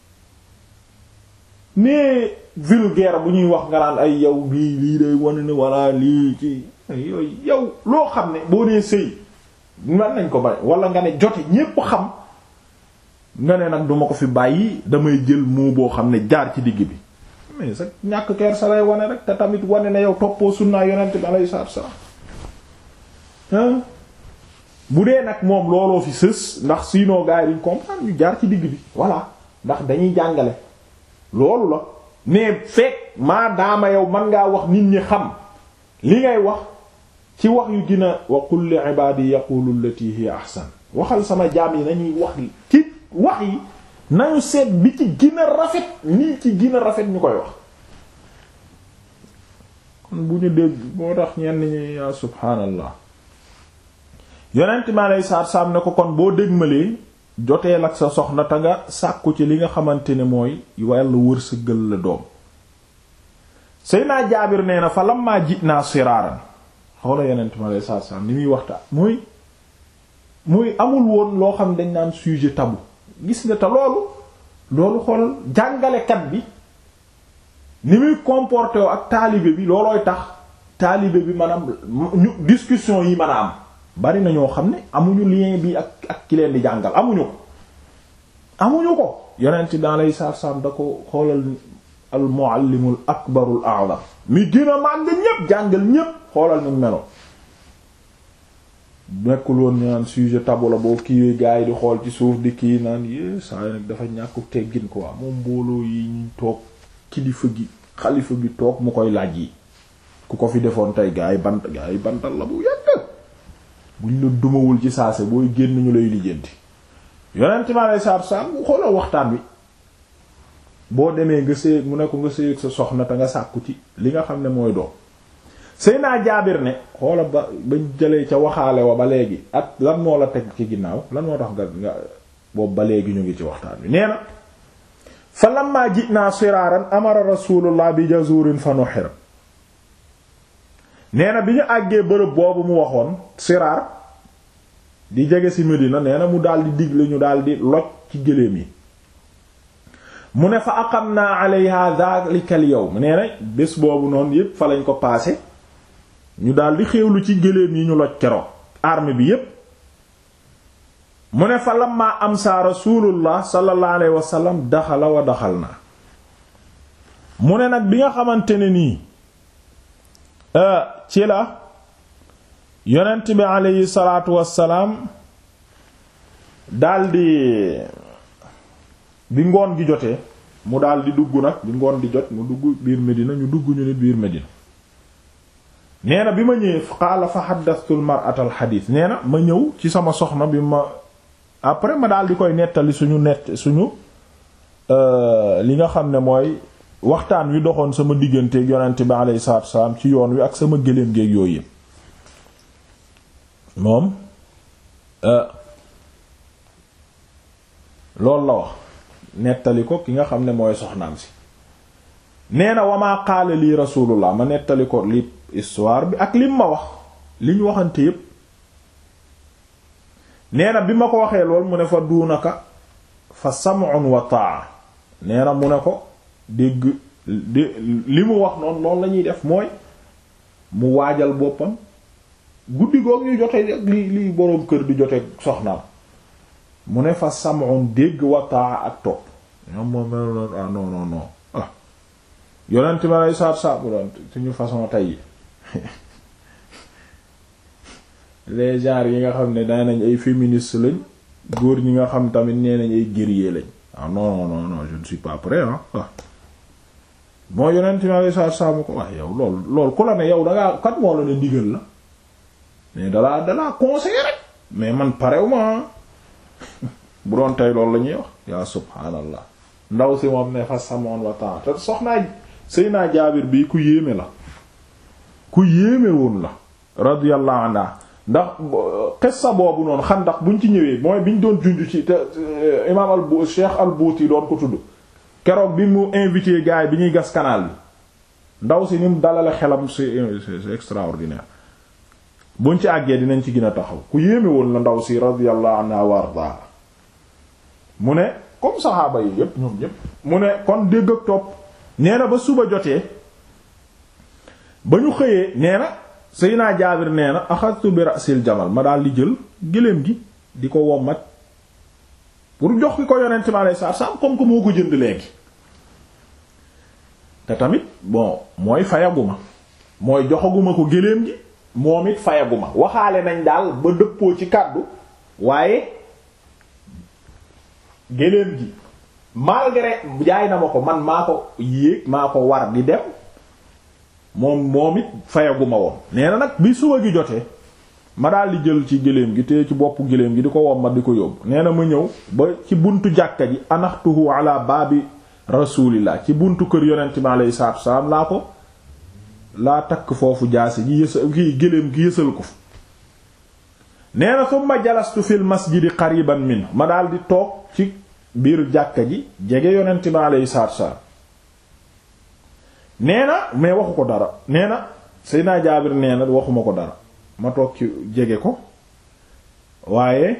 [SPEAKER 1] mais vulgaire bu ñuy wax nga naan ay yow bii lii day wane ne walla lii ci yooyu yow loo xam ne boo nee sëy man nañ ko bari wala nga ne jote ñépp xam nga ne nag duma ko fi bàyyi damay jël moo boo xam ne jaar ci digg bi mais sax ñàkk keer sa lay wane rek te tamit wane ne yow toppoo sunnaa yonent bi alayhi salaatu wasallam bu dee nag moom looloo fi sës ndax sinon gars yi duñ comprendre ñu jaar ci digg bi voilà ndax dañuy jàngale loolu la mais fekk maa daama yow man ngaa wax nit ñi xam li ngay wax ci wax yu gën a wa qul li ibadi yaqulu allati hiya ahsan waxal sama jaam yi nañuy wax ci wax yi nañu seet bi ci gën a rafet nii ci gën a rafet ñu koy wax kon bu ñu dégg moo tax ñenn ñi yaa subhaanallah yonent mi aleyhi salaatu salaam ne ko kon boo dégmalee joteel ak sa soxna te nga sàkku ci li nga xamante ne mooy wàlla wërsëgal la doom Seydina Jaabir nee na fa lammaa ji'naa siraaran xoola yonent mi aleyhi salaatu salaam ni muy waxtaan muy muy amul woon loo xam dañ naan sujet tabou gis nga te loolu loolu xool jàngalekat bi ni muy comporté woo ak taalibe bi loolooy tax taalibe bi maanaam ñu discussion yi mën a am bari na ñoo xam ne amuñu lien bi ak ak ki leen di jàngal amuñu ko amuñu ko yonent bi alayhi salaatu salaam da ko xoolal al muallimul akbarul a'zam mi gën a màgg ñépp jàngal ñépp xoolal ni melo nekkul woon ñu naan sujet tabou la boo kiiwee gars yi di xool ci suuf di kii naan yé saa yi nag dafa ñàkku teggin quoi moom mbooloo yi ñu toog kilifa gi xalifa gi toog mu koy laaj yi ku ko fi defoon tey gars yi bant gars yi bantal la bu yàgg buñ la dumawul ci saase booy génn ñu lay lijjanti yonent mi alei saatu salaam bu xoolal waxtaan wi boo demee nga séy mu ne ko nga séy sa soxna te nga sàkku ci li nga xam ne mooy doom sëy naa jaabir ne xoola ba bañ jëlee ca waxaale wa ba léegi ak lan moo la teg ci ginnaaw lan moo tax nga nga boobu ba léegi ñu ngi ci waxtaan wi nee na fa lamma ji'na siraaran amara rasulullah bi jazurin fa nuhira nee na bi ñu àggee bërëb boobu mu waxoon siraar di jege ci Medina nee na mu daal di digle ñu daal di loj ci gëléem yi mu ne fa aqamna alayha dhalika al yawm nee na bés boobu noonu yépp fa lañ ko paase ñu daal di xéewlu ci gëléem yi ñu loj keroog arme bi yépp mu ne fa lamma amsa rasulullah sallallahu alayhi wa sallam daxala wa daxal na mu ne nag bi nga xamante ne nii ci la yonent bi aleyhi salaatu wassalaam daldi bi ngoon gi jotee mu daldi dugg nag bi ngoon di jot mu dugg biir Medina ñu dugg ñu nit biir Medina nee na bi ma ñëwee qaala fa xaddastu almar'ata alxadiis nee na ma ñëw ci sama soxna bi ma après ma daldi koy nettali suñu nett suñu li nga xam ne mooy waxtaan wi doxoon sama digganteeg yonent bi alayhi salaatu wassalaam ci yoon wi ak sama gëléem géeg yooyu yëpp moom loolu la wax nettali ko ki nga xam ne mooy soxnaam si nee na wamaa qaala lii rasulullah ma nettali ko li histoire bi ak lim ma wax li ñu waxante yépp nee na bi ma ko waxee lool mu ne fa duunaka fa sam'un wa ta'a nee na mu ne ko dégg li mu wax noonu loolu la ñuy def mooy mu waajal boppam guddi goog ñuy jote ak li li boroom kër di jote soxnaam mu ne fa sam'un dégg wa ta'a ak topp ñoom moom mel noonu ah non non non ah yonent ma lay saab saab doon suñu façon tey yi les genres yi nga xam ne daa nañ ay féministes lañ góor ñi nga xam tamit nee nañ ay guerriers lañ ah non non non je ne suis pas prêt ah moo yonent mi alei saatu salaam ko wax yow lool lool ku la ne yow dangaa kat moo la ne ndigal la mais dalaa dalaa conseiller rek mais man parew ma bu doon tey loolu la ñuy wax yaa subhaanallah ndaw si moom ne fa samoon wa temps te soxnaa sëy naa jaabir bi ku yéeme la ku yéeme woon la radiyallahu anha ndax xissa boobu noonu xandax buñ ci ñëwee mooy biñ doon junj ci te imaam al bu cheikh al buuti doon ko tudd keroog bi mu invité gars yi bi ñuy gas canal bi ndaw si ni mu dalale xelam c'est c'est extraordinaire buñ ci àggee dinañ ci gën a taxaw ku yéeme woon la ndaw si radiyallahu anha wa arda mu ne comme saxaaba yi yépp ñoom ñépp mu ne kon dégg ak topp nee na ba suba jotee ba ñu xëyee nee na Seydina Jaabir nee na axadtu bi ra'sil jamal ma daal di jël gëléem gi di ko wommat pour jox ki ko yonent mi alayhi salaatu salaam comme que moo ko jënd léegi te tamit bon mooy fayaguma mooy joxaguma ko gëléem gi moom it fayaguma waxaale nañ daal ba dëppoo ci kàddu waaye gëléem gi malgré jaay na ma ko man maa ko yéeg maa ko war di dem moom moom it fayaguma woon nee na nag bi suba gi jotee ma daal di jël ci gëléem gi te ci boppu gëléem gi di ko womma di ko yóbbu nee na ma ñëw ba ci buntu jàkka ji anaxtuhu ala baabi rasulillah ci buntu kër yonent mi alayhi salaatu wasalaam laa ko laa takk foofu jaasi ji yësa kii gëléem gi yësal ko fu nee na summa jalastu fil masjidi qariban min ma daal di toog ci biir jàkka ji jege yonent mi alayhi salaatu wasalaam nee na mais waxu ko dara nee na Seydina Jaabir nee na waxuma ko dara ma toog ci jege ko waaye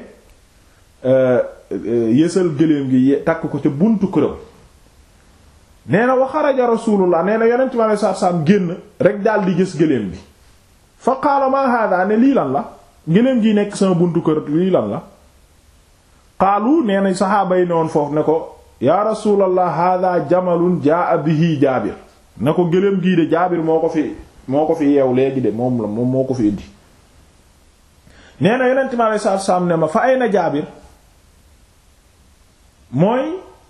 [SPEAKER 1] yësal gëléem gi takk ko ca buntu këram nee na wa xaraja rasulullah nee na yonent mi alayhi salaatu salaam génn rek daal di gis gëléem bi fa qaala ma hada ne lii lan la gëléem gi nekk sama buntu kër lii lan la qaalu nee na saxaaba yi ne woon foofu ne ko yaa rasulallah hada jamalun jaa bihi jaabir ne ko gëléem gii de jaabir moo ko fi moo ko fi yeew léegi de moom la moom moo ko fi indi nee na yonent mi alei saatu salaam ne ma fa ay na jaabir mooy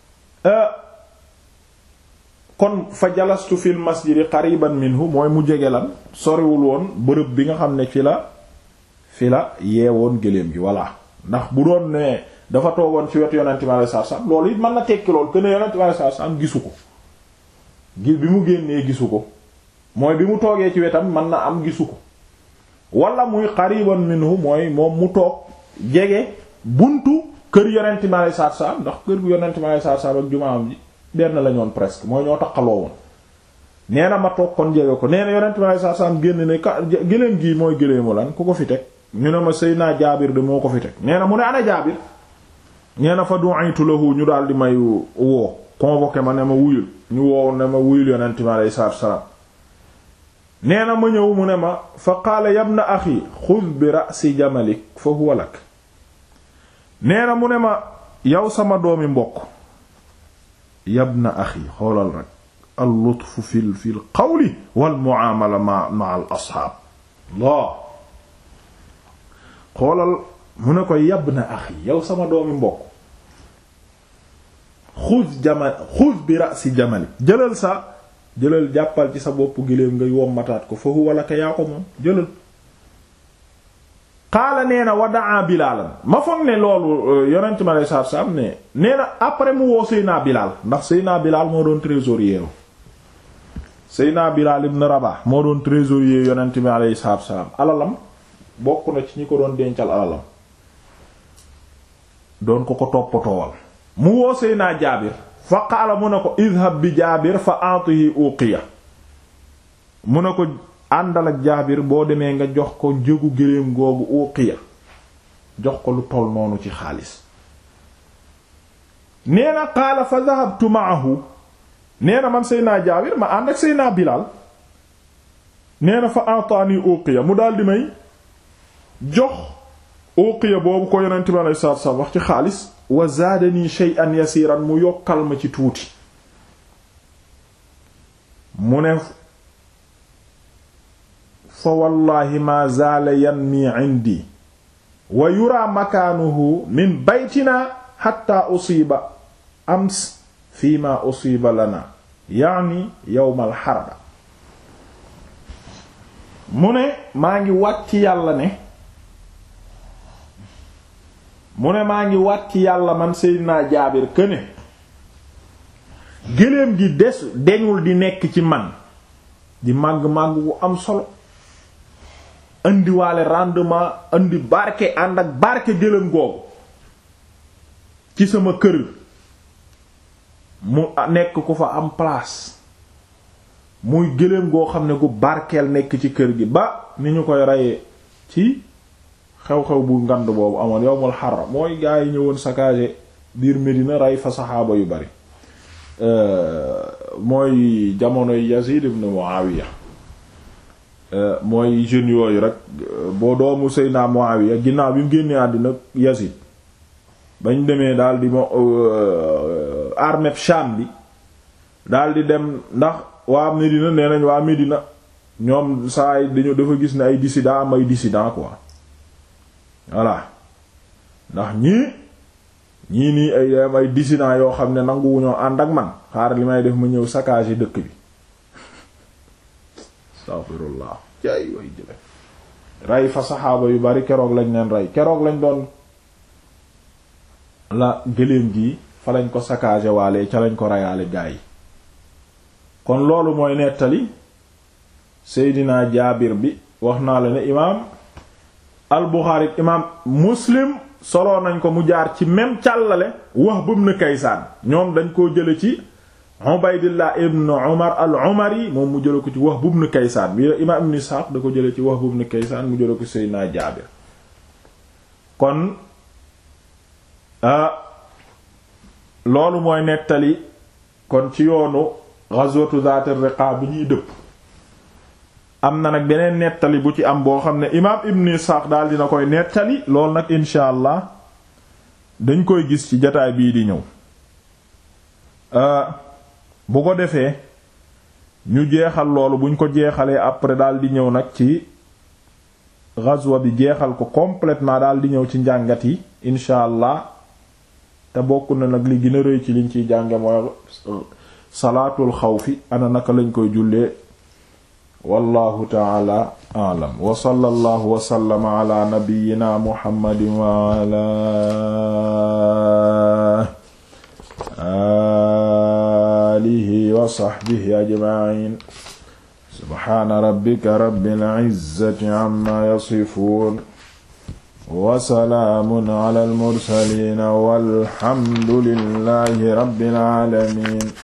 [SPEAKER 1] kon fa jalastu fil masjidi qariban minhu mooy mu jege lan soriwul woon bërëb bi nga xam ne fi la fi la yeewoon gëléem gi voilà ndax bu doon ne dafa toogoon ci wetu yonent mi alei satu salaam loolu it mën na tekki lool que ne yonent mi alei satu salaam gisu ko gi bi mu génnee gisu ko mooy bi mu toogee ci wetam mën na am gisu ko wala muy qariban minhu mooy moom mu toog jege buntu kër yonent mi alei satu salaam ndax kër gu yonent mi alei satu salaam ak jumaam ji benn la ñoon presque mooy ñoo taqaloo woon nee na ma toog kon jege ko nee na yonent mi alei satu salaam génn ne ka gëléem gii mooy gëléemu lan ku ko fi teg ñu ne ma sëy naa jaabir de moo ko fi teg nee na mu ne ana jaabir nee na fa du'aytu lahu ñu daal di may woo convoqué ma ne ma wuyul ñu woow ne ma wuyul yonent mi aleyhi salaatu salaam nee na ma ñëw mu ne ma fa qaala yabna axi xud bi ra'si jamalik fa huwa lak nee na mu ne ma yow sama doomi mbokk yabna axi xoolal rek al lutfu fil fil qawli wal mu'amala ma ma al asxaab Allah xoolal mu ne ko yabna axi yow sama doomi mbokk xuz jamal xuz bi ra'si jamali jëlal sa jëlal jàppal ci sa bopp giléem nga wommataat ko foofu wala ka yaa ko moom jëlal xaala nee na wadaa bilaalan ma foog ne loolu yonent ma lay saar saam ne nee na après mu woo Seyna Bilaal ndax Seyna Bilaal moo doon trésorier Seyna Bilaal ibn Rabah moo doon trésorier yonent mi alayhi salaatu salaam alalam bokk na ci ñi ko doon dencal alalam doon ko ko toppatoowal mu woo Seyna Jaabir fa qaala mu ne ko idhab bi Jaabir fa atihi uqiya mu ne ko àndal ak Jaabir boo demee nga jox ko njëgu géléem googu uqiya jox ko lu toll noonu ci xaalis nee na qaala fa dhahabtu ma'ahu nee na man Seyna Jaabir ma ànd ak Seyna Bilaal nee na fa ataani uqiya mu daal di may jox uqiya boobu ko yonent bi alayhi salaatu salaam wax ci xaalis wa zaadani shay'an yasiran mu yokkal ma ci tuuti mu ne fa wallahi ma zaala yanmi indi wa yura makaanuhu min baytina hatta usiba ams fi ma usiba lana yaani yawmal harba mu ne maa ngi wàcc yàlla ne mu ne maa ngi wàcc yàlla man Seydina Jaabir këne géléem gi des deñul di nekk ci man di màgg-màgg wu am solo indiwaale rendement indi barke ànd ak barke géléem googu ci sama kër mu nekk ku fa am place muy géléem goo xam ne gu barkeel nekk ci kër gi ba ni ñu koy reyee ci xew-xew bu ngand boobu amoon yowmul xarra mooy gaa yi ñëwoon saccagé biir Medina rey fa saxaaba yu bari mooy jamonoy Yazid ibn Muawiya mooy jeunes yooyu rek boo doomu Seydina Muawiya ginnaaw bi mu génnee àddina Yazid bañ demee daal di mo armée Sham bi daal di dem ndax waa Medina nee nañ waa Medina ñoom saa yi dañu dafa gis ne ay dissident am ay dissident quoi voilà ndax ñii ñii nii ay am ay dissident yoo xam ne nanguwuñoo ànd ak man xaar li may def ma ñëw saccage dëkk bi astaghfirullah jaay way jële rey fa saxaaba yu bari keroog lañ leen rey keroog lañ doon la gëléem gi fa lañ ko saccage waale ca lañ ko reyaale gaa yi kon loolu mooy nettali Seydina Jaabir bi wax naa la ne imaam al Buxaari imaam Muslim soloo nañ ko mu jaar ci même càllale Wahb ibn Kaysaan ñoom dañ koo jële ci Ubaydillah ibn Umar al-Umari moom mu jële ko ci Wahb ibn Kaysaan bi imaam Ibn Ishaq da ko jële ci Wahb ibn Kaysaan mu jële ko Seydina Jaabir kon loolu mooy nettali kon ci yoonu ghazwatu Zaat ar-Riqa bi ñuy dëpp am na nag beneen nettali bu ci am boo xam ne imaam Ibn Ishaq daal dina koy nettali loolu nag insha allah dañ koy gis ci jataay bii di ñëw bu ko defee ñu jeexal loolu buñ ko jeexalee après daal di ñëw nag ci ghazwa bi jeexal ko complètement daal di ñëw ci njàngat yi incha allah te bokk na nag li gën a rëy ci liñ ciy jànge mooy salaatul xawfi ana naka lañ koy jullee wallahu taala aalam wa sallallahu wa sallama ala nabiyyina muhammadin wa ala alihi wa sahbihi ajma'in subhana rabbika rabbil izzati amma yasifun wa salaamun ala al mursalin walhamdulillahi rabbil alamin